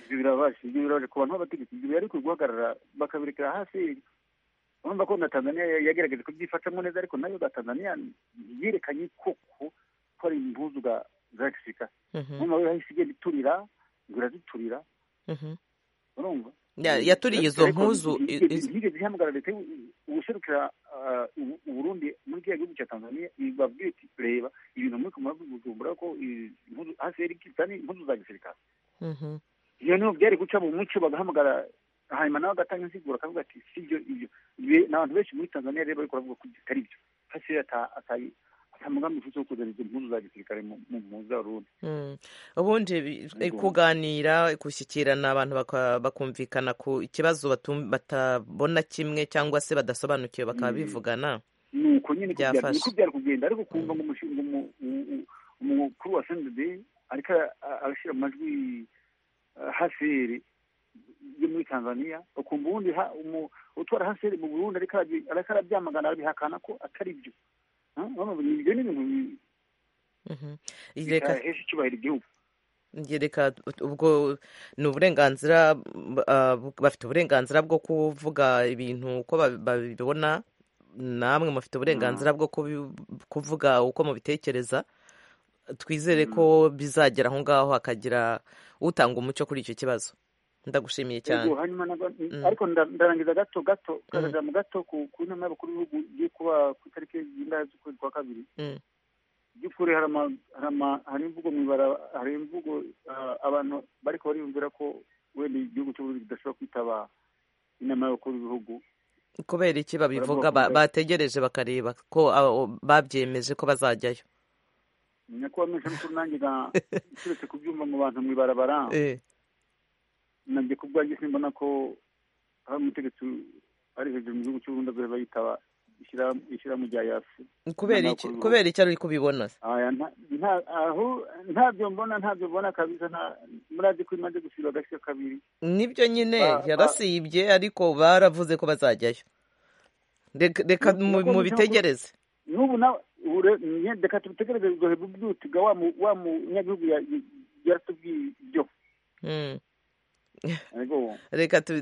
ibyo birabaje ibyo birabaje ku bantu b'abategetsi ibyo bari guhagarara bakabirekera haseri urumva ko na tanzania yagerageje kubyifatamo neza ariko nayo ga tanzania yerekanye koko ko ari impuzu za gisirikare urumva we yahise igenda iturira ngo iraziturira urumva yaturiye izo mpuzu yigeze ihamagara leta ubuserukira uburundi muri kiriya gihugu cya tanzania babwira iti reba ibintu muri kumara kujumbura ko impuzu hasi yari kitani impuzu za gisirikare iyo niho byari guca mu muco bagahamagara hanyuma nawe agatanga insiguro akavuga ati si byo ibyo ni abantu benshi muri tanzania rero bariko bavuga ko atari byo hasi atari umugambi ufite wo kuzana izo mpuzu za gisirikare mu zarundi ubundi kuganira gushyikirana abantu bakumvikana ku kibazo batabona kimwe cyangwa se badasobanukiwe bakaba bivugana ni uko nyine niko byari kugenda ariko kumva ngo umukuru wa sendede ariko arashyira amajwi haseri yo muri tanzania ukumva ubundi utwara haseri mu burundi ariko arabyamagana arabihakana ko atari byo ibyo ni ibintu bitahesha icyubahiro igihugu reka ubwo ni uburenganzira bafite uburenganzira bwo kuvuga ibintu uko babibona namwe mufite uburenganzira bwo kuvuga uko mubitekereza twizere ko bizagera aho ngaho hakagira utanga umucyo kuri icyo kibazo ndagushimiye cyane ariko ndarangiza gato gato mu gato ku nama y'abakuru b'ibihugu igiye kuba ku itariki y'indaya z'ukwezi kwa kabiri by'ukuri hari imvugo mu ibara hari imvugo abantu bariko bariyumvira ko wenda igihugu cy'uburundi kidashobora kwitaba inama y'abakuru b'ibihugu kubera iki babivuga bategereje bakareba ko babyemeje ko bazajyayo nyakubahwa mwishamukuru nanjye nsuretse kubyumva mu bantu mu ibarabara nabyo ku bwanjye simbona ko hari umutegetsi ari hejuru mu gihugu cy'uburundi azaba bayitaba ishyirahamwe rya yafu kubera icyo ari kubibona aho ntabyo mbona ntabyo mbona kabisa murazi ko imaze gusiba agashya kabiri nibyo nyine yarasibye ariko baravuze ko bazajyayo reka mubitegereze n'ubu nawe reka tubitegereze ugohe bubyuti ga wa munyagihugu yaratubwiye ibyo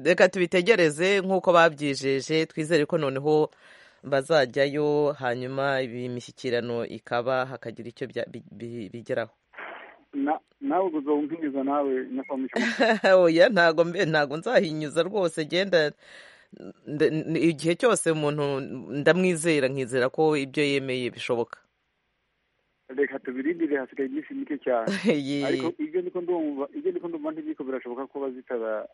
reka tubitegereze nk'uko babyijeje twizere ko noneho bazajyayo hanyuma imishyikirano ikaba hakagira icyo bigeraho nawe uzabuhinyuza nawe oya ntago mbe ntago nzahinyuza rwose genda igihe cyose umuntu ndamwizera nkizera ko ibyo yemeye bishoboka reka tubirindire hasigaye iminsi mike cyane ariko ibyo niko ndumva ibyo niko ndumva ntibiko birashoboka ko bazitaba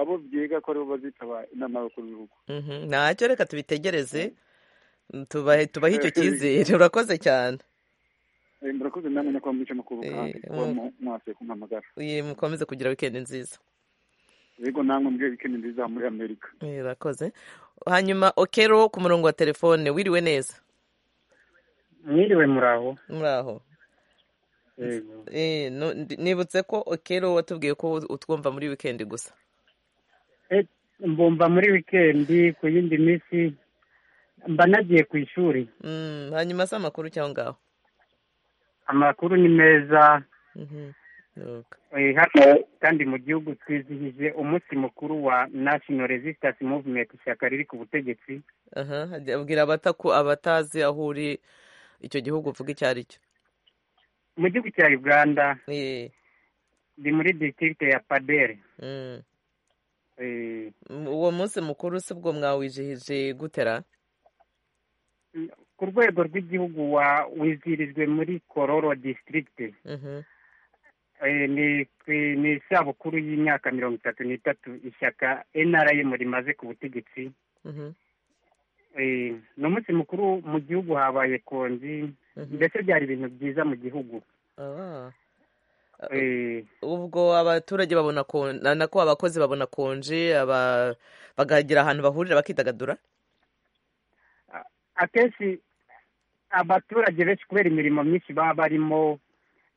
abo byiga ko aribo bazitaba inama y'abakuru b'ibihugu ntacyo reka tubitegereze tubahe tubahe icyo cyizere urakoze cyane murakoze namwe nyakubahwa mwica amakuru kandi kuba mwasuye kumpamagara mukomeze kugira wikendi nziza yego namwe mbwiye wikendi nziza muri amerika urakoze hanyuma okero ku murongo wa telefone wiriwe neza mwiriwe muraho muraho nibutse ko okero watubwiye ko utwumva muri wikendi gusa mbumva muri wikendi ku yindi minsi mba nagiye ku ishuri hanyuma si amakuru cyangwa ngaho amakuru ni meza kandi mu gihugu twizihije umunsi mukuru wa national resistance movement ishyaka riri ku butegetsi abwira abatazi aho uri icyo gihugu uvuga icyo ari cyo mu gihugu cya uganda ni muri ditirite ya padere uwo munsi mukuru si bwo mwawizihije gutera ku rwego rw'igihugu wizihirijwe muri kororo disitirigite ni isabukuru y'imyaka mirongo itatu n'itatu ishyaka enarayemu rimaze ku butegetsi ni umunsi mukuru mu gihugu habaye konji mbese byari ibintu byiza mu gihugu ubwo abaturage babona nako abakozi babona konji bagagira ahantu bahurira bakidagadura akenshi abaturage benshi kubera imirimo myinshi baba barimo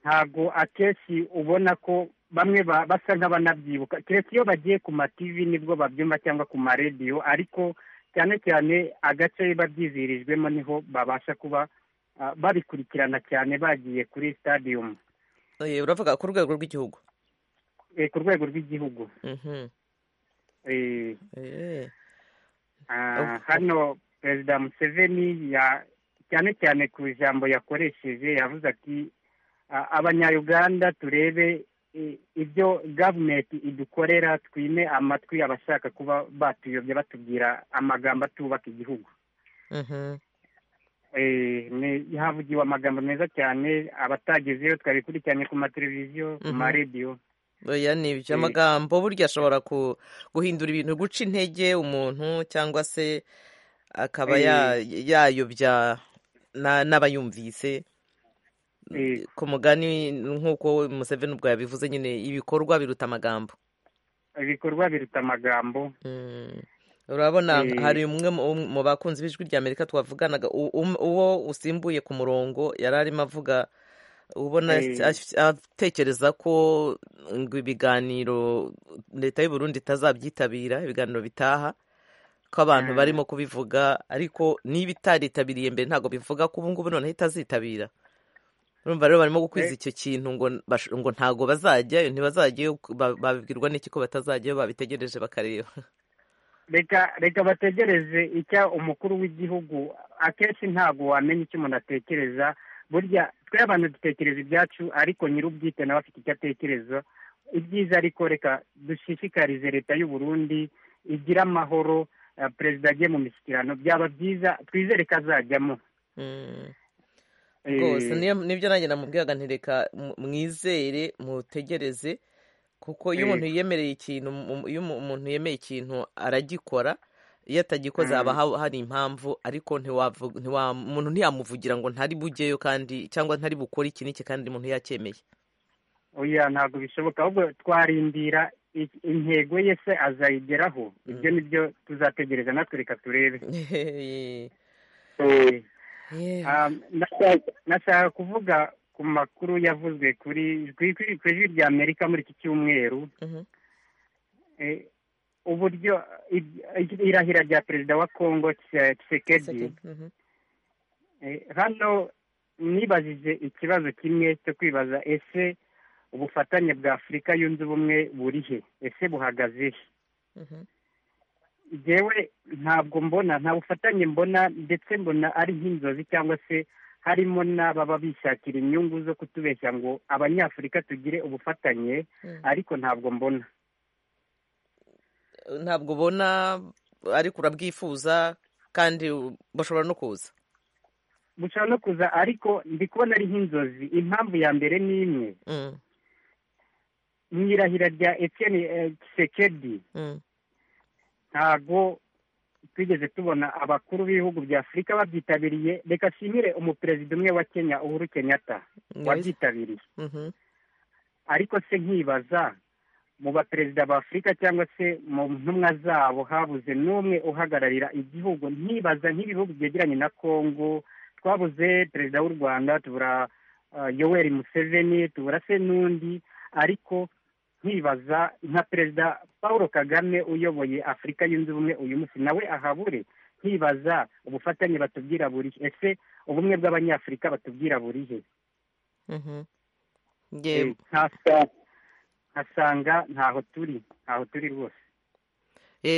ntabwo akenshi ubona ko bamwe basa nk'abanabyibuka keretse iyo bagiye ku mativi nibwo babyumva cyangwa ku marediyo ariko cyane cyane agace biba byizihirijwemo niho babasha kuba babikurikirana cyane bagiye kuri stadium uravuga ku rwego rw'igihugu ku rwego rw'igihugu hano perezida museveni cyane cyane ku ijambo yakoresheje yavuze ati abanyayuganda turebe ibyo gavumenti idukorera twime amatwi abashaka kuba batuyobya batubwira amagambo atubaka igihugu havugiwe amagambo meza cyane abatagezeyo twabikurikiranye ku mateleviziyo ku maradiyo oya ni ibyo amagambo burya ashobora guhindura ibintu guca intege umuntu cyangwa se akaba yayobya n'abayumvise ku mugani nk'uko Museveni ubwo yabivuze nyine ibikorwa biruta amagambo ibikorwa biruta amagambo urabona hari umwe mu bakunzi b'ijwi rya amerika twavuganaga uwo usimbuye ku murongo yari arimo avuga ubona atekereza ko ngo ibiganiro leta y'u Burundi itazabyitabira ibiganiro bitaha ko abantu barimo kubivuga ariko niba itaritabiriye mbere ntabwo bivuga ko ubu ngubu noneho itazitabira urumva rero barimo gukwiza icyo kintu ngo ntabwo bazajyayo ntibazajyayo babibwirwa n'iki ko batazajyayo babitegereje bakareba reka bategereze icya umukuru w'igihugu akenshi ntabwo wamenya icyo umuntu atekereza burya twe abantu dutekereza ibyacu ariko nyir'ubwite nawe afite icyo atekereza ibyiza ariko reka dushishikarize leta y'u Burundi igira amahoro perezida agiye mu mishyikirano byaba byiza twizere ko azajyamo rwose nibyo nanjye namubwiraga ntireka mwizere mutegereze kuko iyo umuntu yiyemereye ikintu iyo umuntu yemeye ikintu aragikora iyo atagikoze haba hari impamvu ariko umuntu ntiyamuvugira ngo ntari bujyeyo kandi cyangwa ntari bukore iki n'iki kandi umuntu yacyemeye oya ntabwo bishoboka ahubwo twarindira intego ye se azayigeraho ibyo ni byo tuzategereza natwe reka turebe nashaka kuvuga ku makuru yavuzwe kuri ku ijwi rya amerika muri iki cyumweru uburyo irahira rya perezida wa congo Tshisekedi hano nibajije ikibazo kimwe cyo kwibaza ese ubufatanye bwa afurika yunze ubumwe buri he ese buhagaze he yewe ntabwo mbona nta bufatanye mbona ndetse mbona ari nk'inzozi cyangwa se harimo n'ababa bishakira inyungu zo kutubeshya ngo abanyafurika tugire ubufatanye ariko ntabwo mbona ntabwo ubona ariko urabwifuza kandi bashobora no kuza bushobora no kuza ariko ndi kubona ari nk'inzozi impamvu ya mbere ni imwe mu irahira rya etiyeni kisekedi ntabwo twigeze tubona abakuru b'ibihugu bya afurika babyitabiriye reka nshimire umuperezida umwe wa kenya uhuru kenyatta wabyitabiriye ariko se nkibaza mu baperezida ba afurika cyangwa se mu ntumwa zabo habuze n'umwe uhagararira igihugu ntibaza nk'ibihugu byegeranye na congo twabuze perezida w'u rwanda tubura yoweri museveni tubura se n'undi ariko nkibaza nka perezida paul kagame uyoboye afurika yunze ubumwe uyu munsi nawe ahabure nkibaza ubufatanye batubwira buri ese ubumwe bw'abanyafurika batubwira buri he nkasanga ntaho turi ntaho turi rwose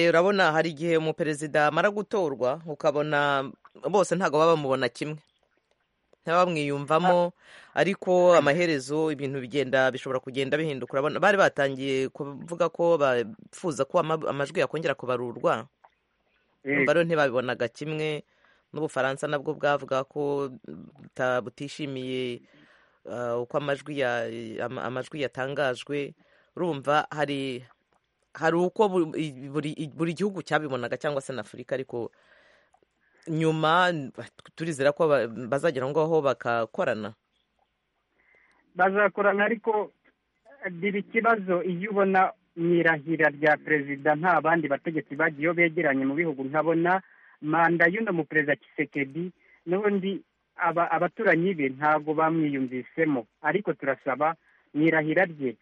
urabona hari igihe umuperezida amara gutorwa ukabona bose ntabwo baba bamubona kimwe bamwiyumvamo ariko amaherezo ibintu bigenda bishobora kugenda bihinduka urabona bari batangiye kuvuga ko bapfuza ko amajwi yakongera kubarurwa rero ntibabibonaga kimwe n'ubufaransa nabwo bwavuga ko butishimiye uko amajwi amajwi yatangajwe urumva hari hari uko buri gihugu cyabibonaga cyangwa se na afurika ariko nyuma turizera ko bazagera aho ngaho bakakorana bazakorana ariko biri ikibazo iyo ubona mu irahira rya perezida nta bandi bategetsi bagiyeyo begeranye mu bihugu nkabona manda y'uno mu perezida kisekedi n'ubundi abaturanyi be ntabwo bamwiyumvisemo ariko turasaba mu irahira rye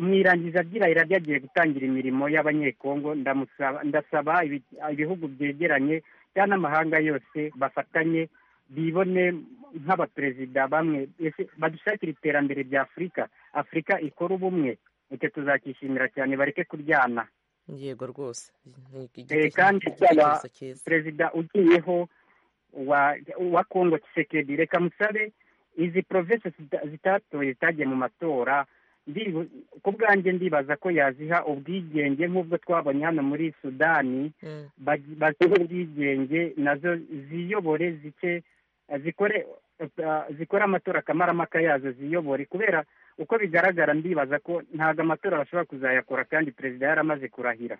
mu irangiza ry'irahira rye agiye gutangira imirimo y'abanyekongo ndasaba ibihugu byegeranye cyangwa n'amahanga yose bafatanye bibone nk'abaperezida bamwe badushakira iterambere rya afurika afurika ikora ubumwe icyo tuzakishimira cyane bareke kuryana yego rwose kandi perezida ugiyeho wa kongo kisekedi reka musabe izi provinsi zitatoye zitagiye mu matora ku bwanjye ndibaza ko yaziha ubwigenge nk'ubwo twabonye hano muri sudani bazihe ubwigenge nazo ziyobore zike zikore zikora amatora akamaramaka yazo ziyobore kubera uko bigaragara ndibaza ko ntabwo amatora bashobora kuzayakora kandi perezida yaramaze kurahira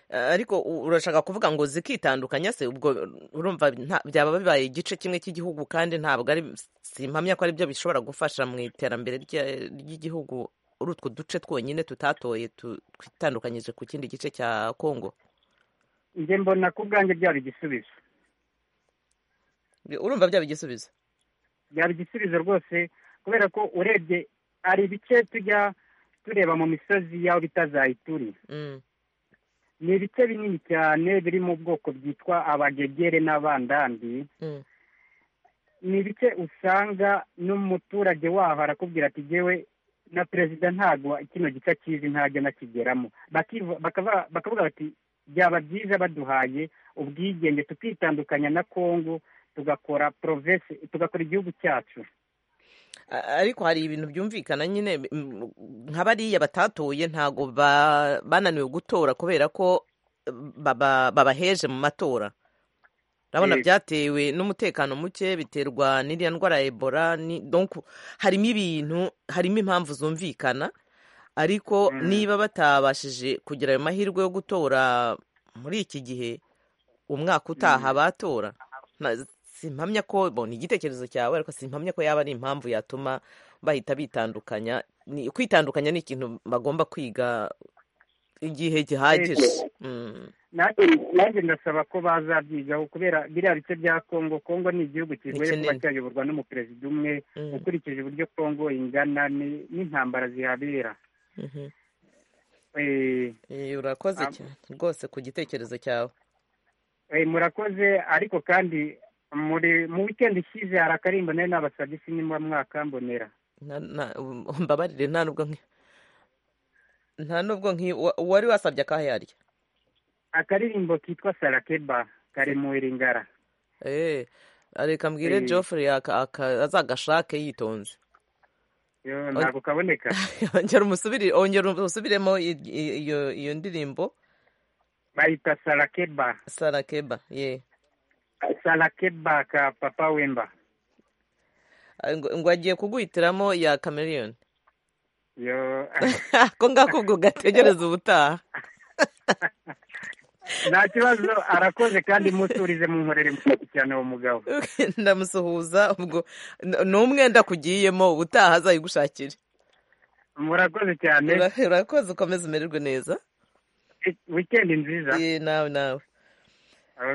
ariko urashaka kuvuga ngo zikitandukanya se ubwo urumva byaba bibaye igice kimwe cy'igihugu kandi ntabwo ari simpamya ko ari byo bishobora gufasha mu iterambere ry'igihugu uri utwo duce twonyine tutatoye twitandukanyije ku kindi gice cya kongo njye mbona ku bwanjye byaba igisubizo urumva byaba igisubizo byaba igisubizo rwose kubera ko urebye hari ibice tujya tureba mu misozi y'aho bita za ituri ni ibice binini cyane biri mu bwoko bwitwa abagegere n'abandambi ni ibice usanga n'umuturage waho arakubwira ati yewe na perezida ntabwo kino gice akizi ntajya anakigeramo bakavuga bati byaba byiza baduhaye ubwigenge tukitandukanya na kongo tugakora porovesi tugakora igihugu cyacu ariko hari ibintu byumvikana nyine nka bariya batatoye ntabwo bananiwe gutora kubera ko babaheje mu matora urabona byatewe n'umutekano muke biterwa n'iriya ndwara ya ebola harimo ibintu harimo impamvu zumvikana ariko niba batabashije kugira ayo mahirwe yo gutora muri iki gihe umwaka utaha batora simpamya ko ni igitekerezo cyawe ariko simpamya ko yaba ari impamvu yatuma bahita bitandukanya kwitandukanya ni ikintu bagomba kwiga igihe gihagije nanjye ndasaba ko bazabyigaho kubera biriya bice bya kongo kongo ni igihugu kigoye kuba cyayoborwa n'umuperezida umwe ukurikije uburyo kongo ingana n'intambara zihabera urakoze cyane rwose ku gitekerezo cyawe murakoze ariko kandi muri mu wikendi ishize hari akarimbo nayo nabasabye sinimba mwaka mbonera mbabarire nta nubwo nta nubwo wari wasabye akahe yaryo akaririmbo kitwa sarakeba kari mu iringara eee reka mbwire geoffrey azagashake yitonze ntabwo kaboneka ongera umusubiremo iyo ndirimbo bayita sarakeba sarakeba ye sarakeba ka papa wemba ngo agiye kuguhitiramo ya cameriyoni yo ko ngako ubwo gategereza ubutaha nta kibazo arakoze kandi musurize mu nkorere muto cyane uwo mugabo ndamusuhuza ubwo ni umwenda kugiyemo ubutaha azayigushakire murakoze cyane urakoze ukomeze umererwe neza wikendi nziza nawe nawe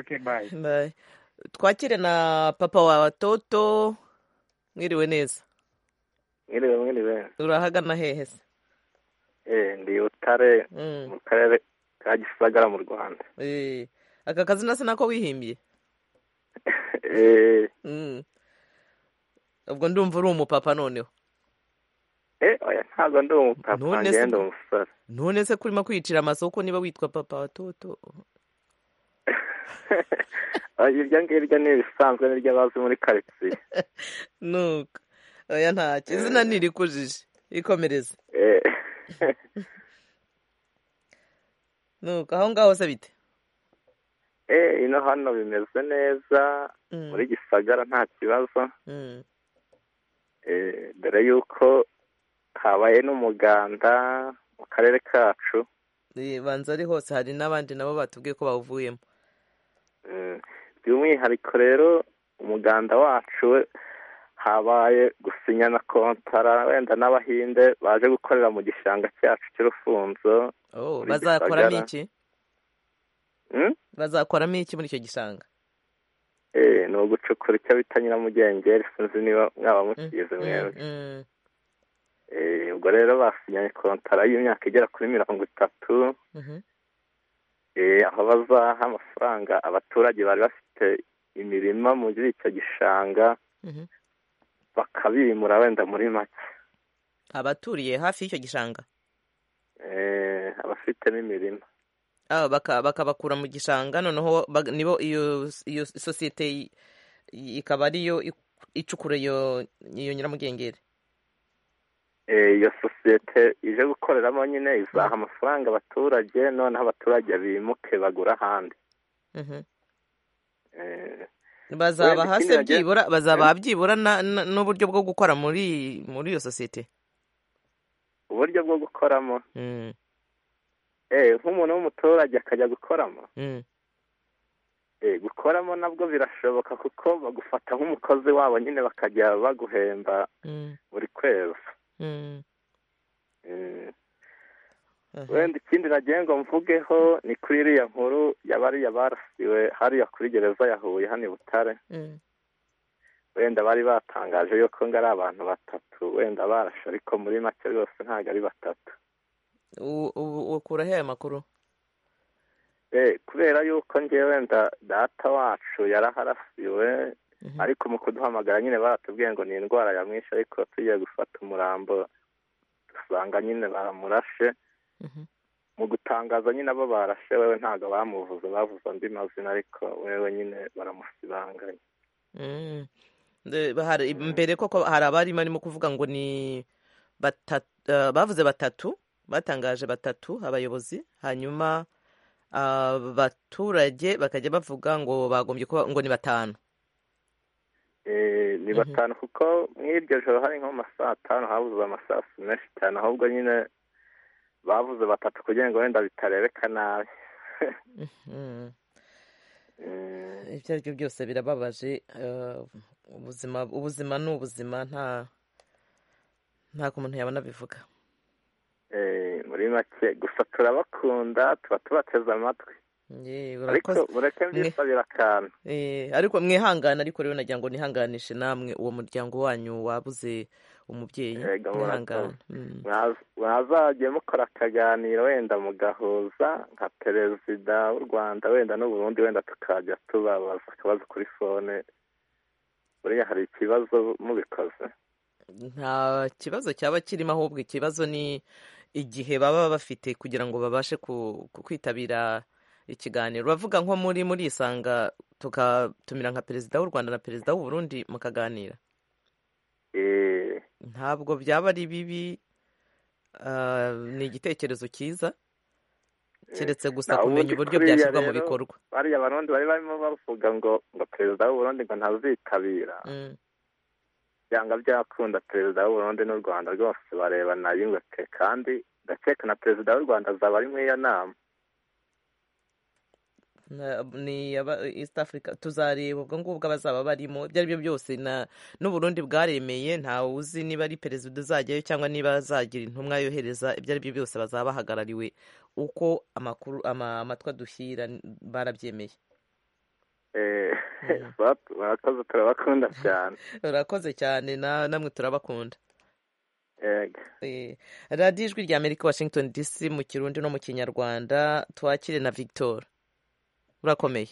okay bye bye twakire na papa wa toto mwiriwe neza mwiriwe mwiriwe urahagana hehe se ndi butare mu karere ka gisagara mu rwanda aka kazi nasi nako wihimbiye ubwo ndumva uri umupapa noneho ntabwo ndi umupapa ngenda umusore none se kurimo kwicira amasoko niba witwa papa wa toto ibyo ngibyo ni ibisanzwe n'ibyo bazi muri karitsiye nuko oya ntacyo izina ntirikujije ikomereze nuko aho ngaho se bite ino hano bimeze neza muri gisagara nta kibazo dore yuko habaye n'umuganda mu karere kacu banza ari hose hari n'abandi nabo batubwiye ko bawuvuyemo by'umwihariko rero umuganda wacu habaye gusinyana kontara wenda n'abahinde baje gukorera mu gishanga cyacu cy'urufunzo bazakoramo iki bazakoramo iki muri icyo gishanga ni ugucukura icyo bita nyiramugengeri sinzi niba mwaba mukizi mwebwe ubwo rero basinyanye kontara y'imyaka igera kuri mirongo itatu aho bazaha amafaranga abaturage bari bafite imirima muri icyo gishanga bakabimura wenda muri make abaturiye hafi y'icyo gishanga abafitemo imirima bakabakura mu gishanga noneho nibo iyo sosiyete ikaba ariyo icukura iyo nyiramugengeri iyo sosiyete ije gukoreramo nyine izaha amafaranga abaturage noneho abaturage bimuke bagura ahandi Eh, bazaba wenda hasi ikindi nagira- byibura bazaba byibura na- na- n'uburyo bwo gukora muri muri iyo sosiyete uburyo bwo gukoramo Mm, eh, nk'umuntu w'umuturage akajya gukoramo mm. Eh, gukoramo nabwo birashoboka kuko bagufata nk'umukozi wabo nyine bakajya baguhemba Mm, buri kwezi mm, Eh, aha. wenda ikindi nagiye ngo mvugeho ni kuri iriya nkuru yabariya barasiwe hariya kuri gereza ya Huye hano i Butare Mm, wenda bari batangaje yuko ngo ari abantu batatu wenda barashe ariko muri make rwose ntabwo ari batatu u- u- ukura he ayo makuru Eh, kubera yuko ngewe nda data wacu yaraharasiwe Mhm. ariko mu kuduhamagara nyine baratubwiye ngo ni indwara yamwishe ariko tugiye gufata umurambo dusanga nyine baramurashe Mhm. mu gutangaza nyine abo barashe wewe ntabwo bamuvuze bavuze andi mazina ariko wewe nyine baramusibanganya Mm. De- hari- mbere koko hari abari barimo kuvuga ngo ni bata- eh, bavuze batatu batangaje batatu abayobozi hanyuma abaturage bakajya bavuga ngo bagombye kuba ngo ni batanu Eh, ni Mhm. batanu kuko mw'iryo joro hari nko mu masaha atanu habuze amasasu menshi cyane ahubwo nyine bavuze batatu kugira ngo wenda bitarebeka nabi Mm. Eh, ibyo ari byo byose birababaje eh, ubuzima ubuzima ni ubuzima nta ntabwo umuntu yabona bivuga Eh, muri make gusa turabakunda tuba tubateze amatwi Yewe, ariko urakoze mureke mwe mbisabira akantu Eh, ariko mwihangane ariko rero nagira ngo nihanganishe namwe uwo muryango wanyu wabuze umubyeyi Ega, murakoze. mwihangane Mm. Mwaza- mwazajye mukora akaganiro wenda mugahuza nka perezida w'u rwanda wenda n'uburundi wenda tukajya tubabaza akabazo kuri fone buriya hari ikibazo mubikoze nta kibazo cyaba kirimo ahubwo ikibazo ni igihe baba bafite kugira ngo babashe ku- ku- kwitabira ikiganiro bavuga nko muri muri isanga tugatumira nka perezida w'u rwanda na perezida w'u burundi mukaganira Eh, ntabwo byaba ari bibi ah, ni igitekerezo cyiza keretse gusa na kumenya ubundi uburyo kuriya byashyirwa mu rero bikorwa bariya abarundi bari barimo bavuga ngo ngo perezida w'u burundi ngo ntazitabira Mm. byanga byakunda perezida w'u Burundi n'u Rwanda rwose barebana yunguke kandi ndakeka na perezida w'u Rwanda azaba ari muri iyo nama Na- ni aba east africa tuzareba ubwo ngubwo abazaba barimo ibyo ari byo byose na n'uburundi bwaremeye ntawe uzi niba ari perezida uzajyayo cyangwa niba azagira intumwa yohereza ibyo ari byo byose bazaba bahagarariwe uko amakuru ama- amatwi adushyira barabyemeye Eh, Mhm. batu- murakoze turabakunda cyane urakoze cyane na- namwe turabakunda Yego. Eh, radiyo ijwi rya amerika washington dc mu kirundi no mu kinyarwanda twakire na victor urakomeye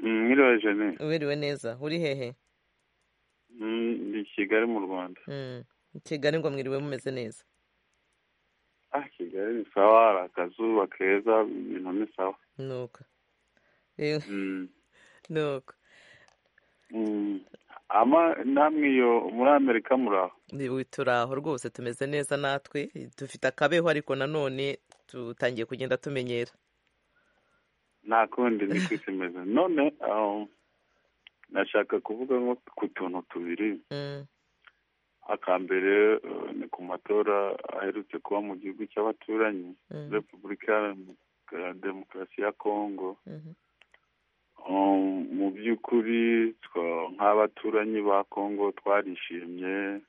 mwiriwe jane uberewe neza uri hehe Mm, ndi i kigali mu rwanda Mm. kigali ngo mwiriwe mumeze neza ah kigali ni sawa hari akazuba keza ibintu ni sawa nuko Eh, Mm, nuko mm. ama namwe iyo muri amerika muraho Ni- turaho rwose tumeze neza natwe dufite akabeho ariko nanone dutangiye kugenda tumenyera nta kundi ni ko isi imeze none um, nashaka kuvuga nko ku tuntu tubiri Mm, akambere eh, ni ku matora aherutse kuba mu gihugu cy'abaturanyi mm, repubulika ya demokarasi ya kongo mhm, Um, mu by'ukuri twa- nk'abaturanyi ba Kongo twarishimye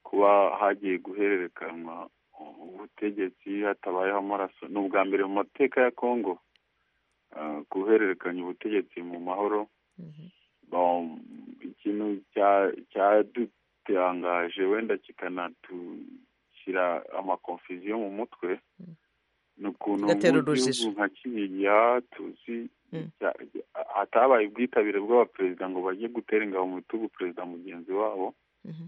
kuba hagiye guhererekanwa ubutegetsi hatabayeho amaraso ni ubwa mbere mu mateka ya Kongo ah, guhererekanya ubutegetsi mu mahoro mhm, Um, ikintu cya- cyadutangaje wenda kikanadushyira amakonfuziyo mu mutwe ni ukuntu Kigatera mu gihugu urujijo. nka kiriya tuzi Mm. cya- hatabaye ubwitabire bw'abaperezida ngo bajye gutera ingabo mu bitugu perezida mugenzi wabo mhm,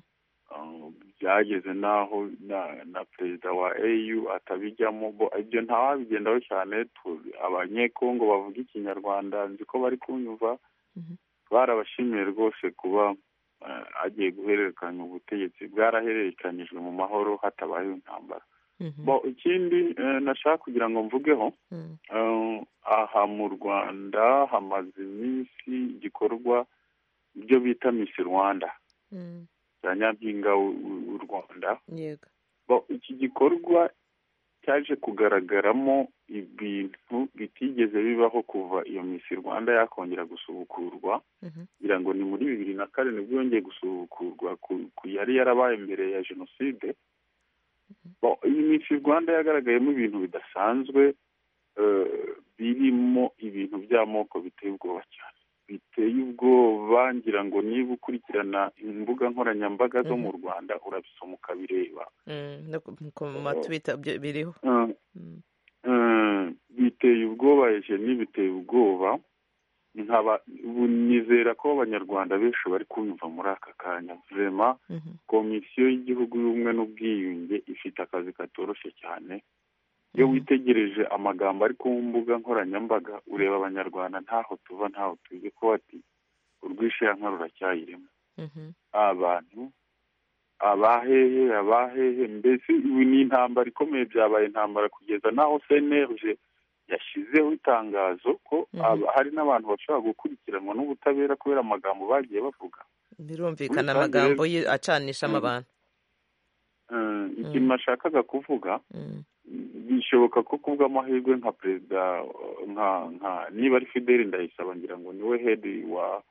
Uh, byageze n'aho na na perezida wa au atabijyamo bo- ibyo ntawabigendaho cyane tu- abanyekongo bavuga ikinyarwanda nzi ko bari kunyumva mhm. barabashimiye rwose kuba agiye guhererekanya ubutegetsi bwarahererekanijwe mu mahoro hatabayeho intambara bo ikindi eh, nashaka kugira ngo mvugeho eh, aha mu rwanda hamaze iminsi igikorwa ibyo bita misi rwanda bya nyampinga w'u- w'u w'u rwanda yego Bo, iki gikorwa cyaje kugaragaramo ibintu bitigeze bibaho kuva iyo misi rwanda yakongera gusubukurwa ngira ngo ni muri bibiri na kane nibwo yongeye gusubukurwa ku- ku yari yarabaye mbere ya jenoside Bo, iyi misi rwanda yagaragayemo ibintu bidasanzwe eh, birimo ibintu by'amoko biteye ubwoba cyane biteye ubwoba ngira ngo niba ukurikirana imbuga nkoranyambaga zo mu rwanda urabisoma ukabireba Mm, no ku ku matwita byo biriho Eh, eh, biteye ubwoba ejeni biteye ubwoba nkaba ubu nizera ko abanyarwanda benshi bari kunyumva muri aka kanya vema komisiyo y'igihugu y'ubumwe n'ubwiyunge ifite akazi katoroshye cyane iyo witegereje amagambo ari ku mbuga nkoranyambaga ureba abanyarwanda ntaho tuva ntaho tuzi ko bati urwishe yankara ruracyayirimo abantu abahehe abahehe mbese ubu ni intambara ikomeye byabaye intambara kugeza n'aho cnlg yashyizeho itangazo ko aba- hari n'abantu bashobora gukurikiranwa n'ubutabera kubera amagambo bagiye bavuga birumvikana Muri rusange amagambo rero- ye- acanishamo Mm. abantu Eh, ikintu nashakaga kuvuga bishoboka ko kubw'amahirwe nka perezida eh, nka nka niba ari fideli ndayisaba ngira ngo niwe hedi wa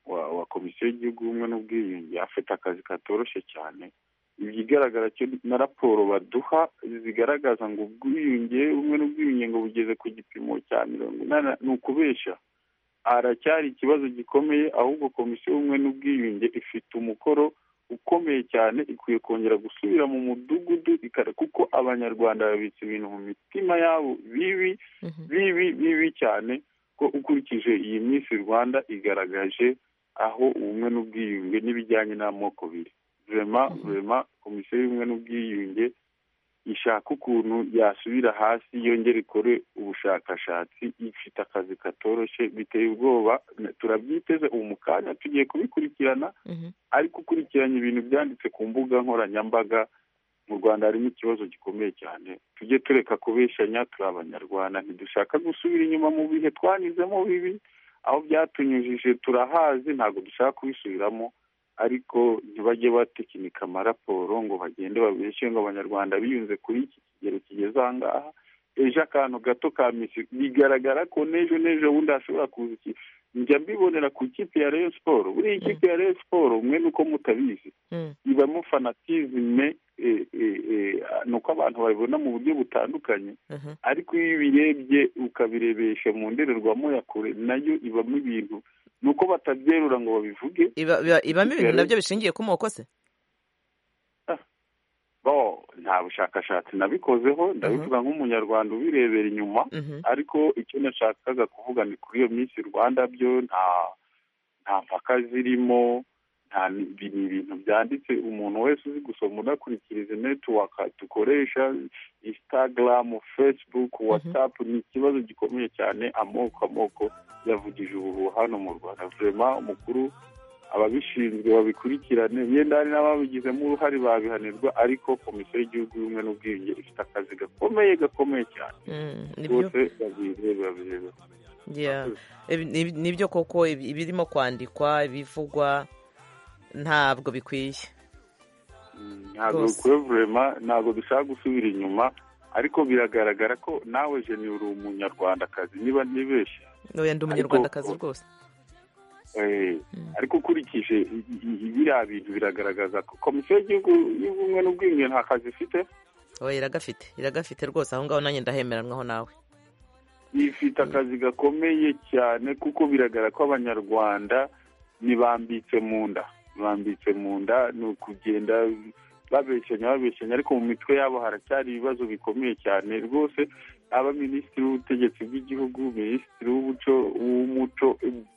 wa wa komisiyo y'igihugu y'ubumwe n'ubwiyunge afite akazi katoroshye cyane ikigaragara cyo na raporo baduha zigaragaza ngo ubwiyunge ubumwe n'ubwiyunge ngo bugeze ku gipimo cya mirongo inani ni ukubeshya haracyari ikibazo gikomeye ahubwo komisiyo y'ubumwe n'ubwiyunge ifite umukoro ukomeye cyane ikwiye kongera gusubira mu mudugudu ikare kuko abanyarwanda babitse ibintu mu mitima yabo bibi bibi bibi cyane ko ukurikije iyi minsi rwanda igaragaje aho ubumwe n'ubwiyunge n'ibijyanye n'amoko biri vema vema komisiyo y'ubumwe n'ubwiyunge ishaka ukuntu yasubira hasi yongere ikore ubushakashatsi ifite akazi katoroshye biteye ubwoba turabyiteze ubu mu kanya tugiye kubikurikirana ariko ukurikiranye ibintu byanditse ku mbuga nkoranyambaga mu rwanda harimo ikibazo gikomeye cyane tujye tureka kubeshanya turi abanyarwanda ntidushaka gusubira inyuma mu bihe twanyuzemo bibi aho byatunyujije turahazi ntabwo dushaka kubisubiramo ariko ntibajye batekinika amaraporo ngo bagende babeshye ngo abanyarwanda biyunze kuri iki kigero kigeze aha ngaha ejo akantu gato ka misi bigaragara ko n'ejo n'ejo bundi hashobora kuza iki njya mbibonera ku ikipe ya Rayon Sport buriya ikipe ya Rayon Sport mwe nuko mutabizi ibamo fanatizime eh, eh, eh, ni uko abantu babibona mu buryo butandukanye ariko iyo ubirebye ukabirebesha mu ndorerwamo ya kure nayo ibamo ibintu ni uko batabyerura ngo babivuge Iba- iba- ibamo ibintu Kigali. nabyo bishingiye ku moko se bo nta bushakashatsi nabikozeho ndabivuga nk'umunyarwanda ubirebera inyuma ariko icyo nashakaga kuvuga ni kuri iyo minsi rwanda byo nta nta mpaka zirimo nta ni ibi ni ibintu byanditse umuntu wese uzi gusoma udakurikiza izi netiwaka dukoresha instagram facebook whatsapp ni ikibazo gikomeye cyane amoko amoko yavugije ubuhuha hano mu rwanda vurema umukuru ababishinzwe babikurikirane yenda hari n'ababigizemo uruhare babihanirwa ariko komisiyo y'igihugu y'ubumwe n'ubwiyunge ifite akazi gakomeye gakomeye cyane Mm, nibyo rwose babirebe babirebe Yeah. Ibi- ni- nibyo koko ibi- ibirimo kwandikwa ibivugwa ntabwo bikwiye ntabwo Rwose. bikwiye vurema ntabwo dushaka gusubira inyuma ariko biragaragara ko nawe jeni uri umunyarwandakazi niba ntibeshye Oya, ndi umunyarwandakazi rwose Eh, ariko ukurikije i- i- i- biriya bintu biragaragaza ko komisiyo y'igihugu y'ubumwe n'ubwiyunge nta kazi ifite oya iragafite iragafite rwose aho ngaho nanjye ndahemeranwaho nawe ifite akazi gakomeye cyane kuko biragaragara ko abanyarwanda ntibambitse mu nda bambitse mu nda ni ukugenda babeshanya babeshanya ariko mu mitwe yabo haracyari ibibazo bikomeye cyane rwose aba minisitiri w'ubutegetsi bw'igihugu minisitiri w'umuco w'umuco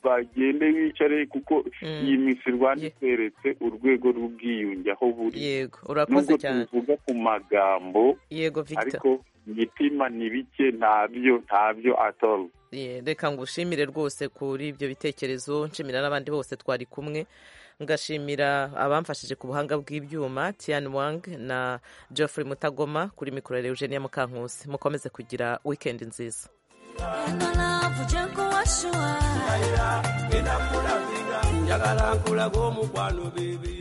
bagende bicare kuko iyi misi rwanda itweretse urwego rw'ubwiyunge aho buri yego urakoze nubwo cyane tubivuga ku magambo yego victor ariko imitima ni bike ntabyo ntabyo atoro Yeah, reka ngushimire rwose kuri ibyo bitekerezo nshimira n'abandi bose twari kumwe ngashimira abamfashije ku buhanga bw'ibyuma tian wang na geoffrey mutagoma kuri mikoro ya eugenia mukankusi mukomeze kugira wikendi nziza njagala nkulaga omukwano bibi